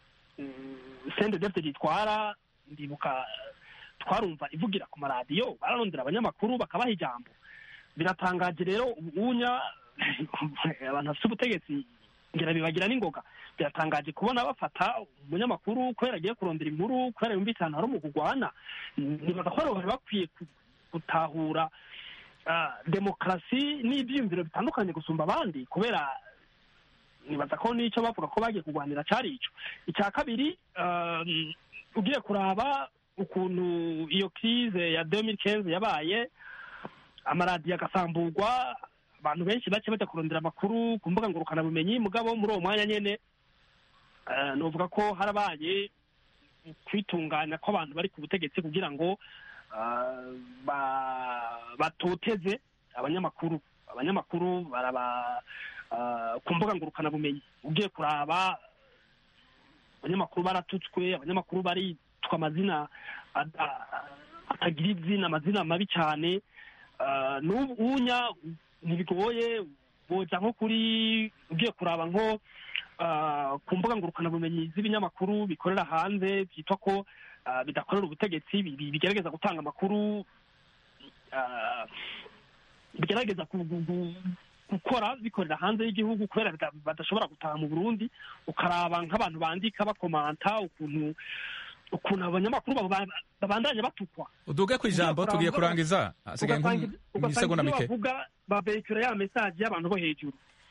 sende defite gitwara ndibuka twarumva ivugira ku maradiyo bararondera abanyamakuru bakabaha ijambo biratangaje rero ubunya abantu bafite ubutegetsi ngira bibagira n'ingoga biratangaje kubona bafata umunyamakuru kubera agiye kurondera inkuru kubera yumvise ahantu hari umugugwana nibaza ko bari bakwiye ku- gutahura ah, demokarasi n'ibyiyumviro bitandukanye gusumba abandi kubera nibaza ko n'icyo bavuga ko bagiye kurwanira cyari icyo icya kabiri um, ugiye kuraba ukuntu iyo krize ya 2015 yabaye amaradiyo agasamburwa abantu benshi bake bajya kurondera amakuru ku mbuga ngurukanabumenyi mugabo muri uwo mwanya nyene eh, novuga ko harabaye kwitunganya kw'abantu bari ku butegetsi kugira ngo ah, ba- batoteze abanyamakuru abanyamakuru baraba ah, ku mbuga ngurukanabumenyi ugiye kuraba abanyamakuru baratutswe abanyamakuru baritwa amazina ada- atagira izina amazina mabi cyane Ah, n'ubu unya ntibigoye boja nko kuri ugiye kuraba nko ah, ku mbuga ngurukanabumenyi z'ibinyamakuru bikorera hanze byitwa ko ah, bidakorera ubutegetsi bi- bi- bigerageza gutanga amakuru ah, bigerageza ku- gu- gu- gukora bikorera hanze y'igihugu kubera bida- badashobora gutaha mu burundi ukaraba nk'abantu bandika bakomanta ukuntu ukuntu abanyamakuru baba- babandanya batukwa uduge ku ijambo Ugiye tugiye kuraba- kurangiza hasigaye ugasanga nk'isegonda ibyo mike bavuga babekura ya mesaje y'abantu bo hejuru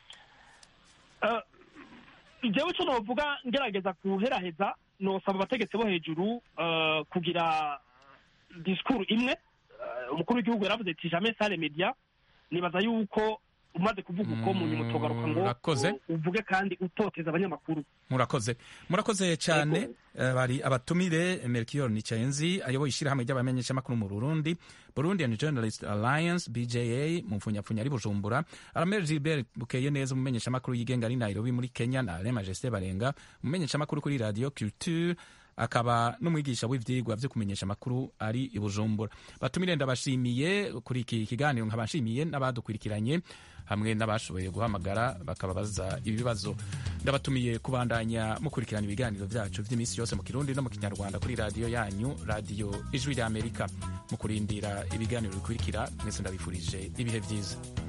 Eh, jewe icyo novuga ngerageza kuheraheza nosaba abategetsi bo hejuru eh, kugira disikuru imwe Eh, umukuru w'igihugu yaravuze ati jamais sale media nibaza yuko umaze kuvuga uko mu nyuma tugaruka ngo Murakoze. u- uvuge kandi utoteza abanyamakuru murakoze murakoze cyane Eh, bari abatumire melchior nicayenzi ayoboye ishyirahamwe ry'abamenyeshamakuru mu burundi burundian journalist alliance bja mu mfunyapfunya ari bujumbura aramere gilbert bukeye neza umumenyeshamakuru yigenga ari nairobi muri kenya na ale majesté barenga umumenyeshamakuru kuri radio culture akaba n'umwigisha w'ivyigwa vyo kumenyesha amakuru ari i bujumbura batumire ndabashimiye kuri iki kiganiro nkabashimiye n'abadukurikiranye hamwe n'abashoboye guhamagara bakababaza ibibazo ndabatumiye kubandanya mukurikirana ibiganiro byacu by'iminsi yose mu kirundi no mu kinyarwanda kuri radiyo yanyu radiyo ijwi ry'amerika mu kurindira ibiganiro bikurikira mwese ndabifurije ibihe byiza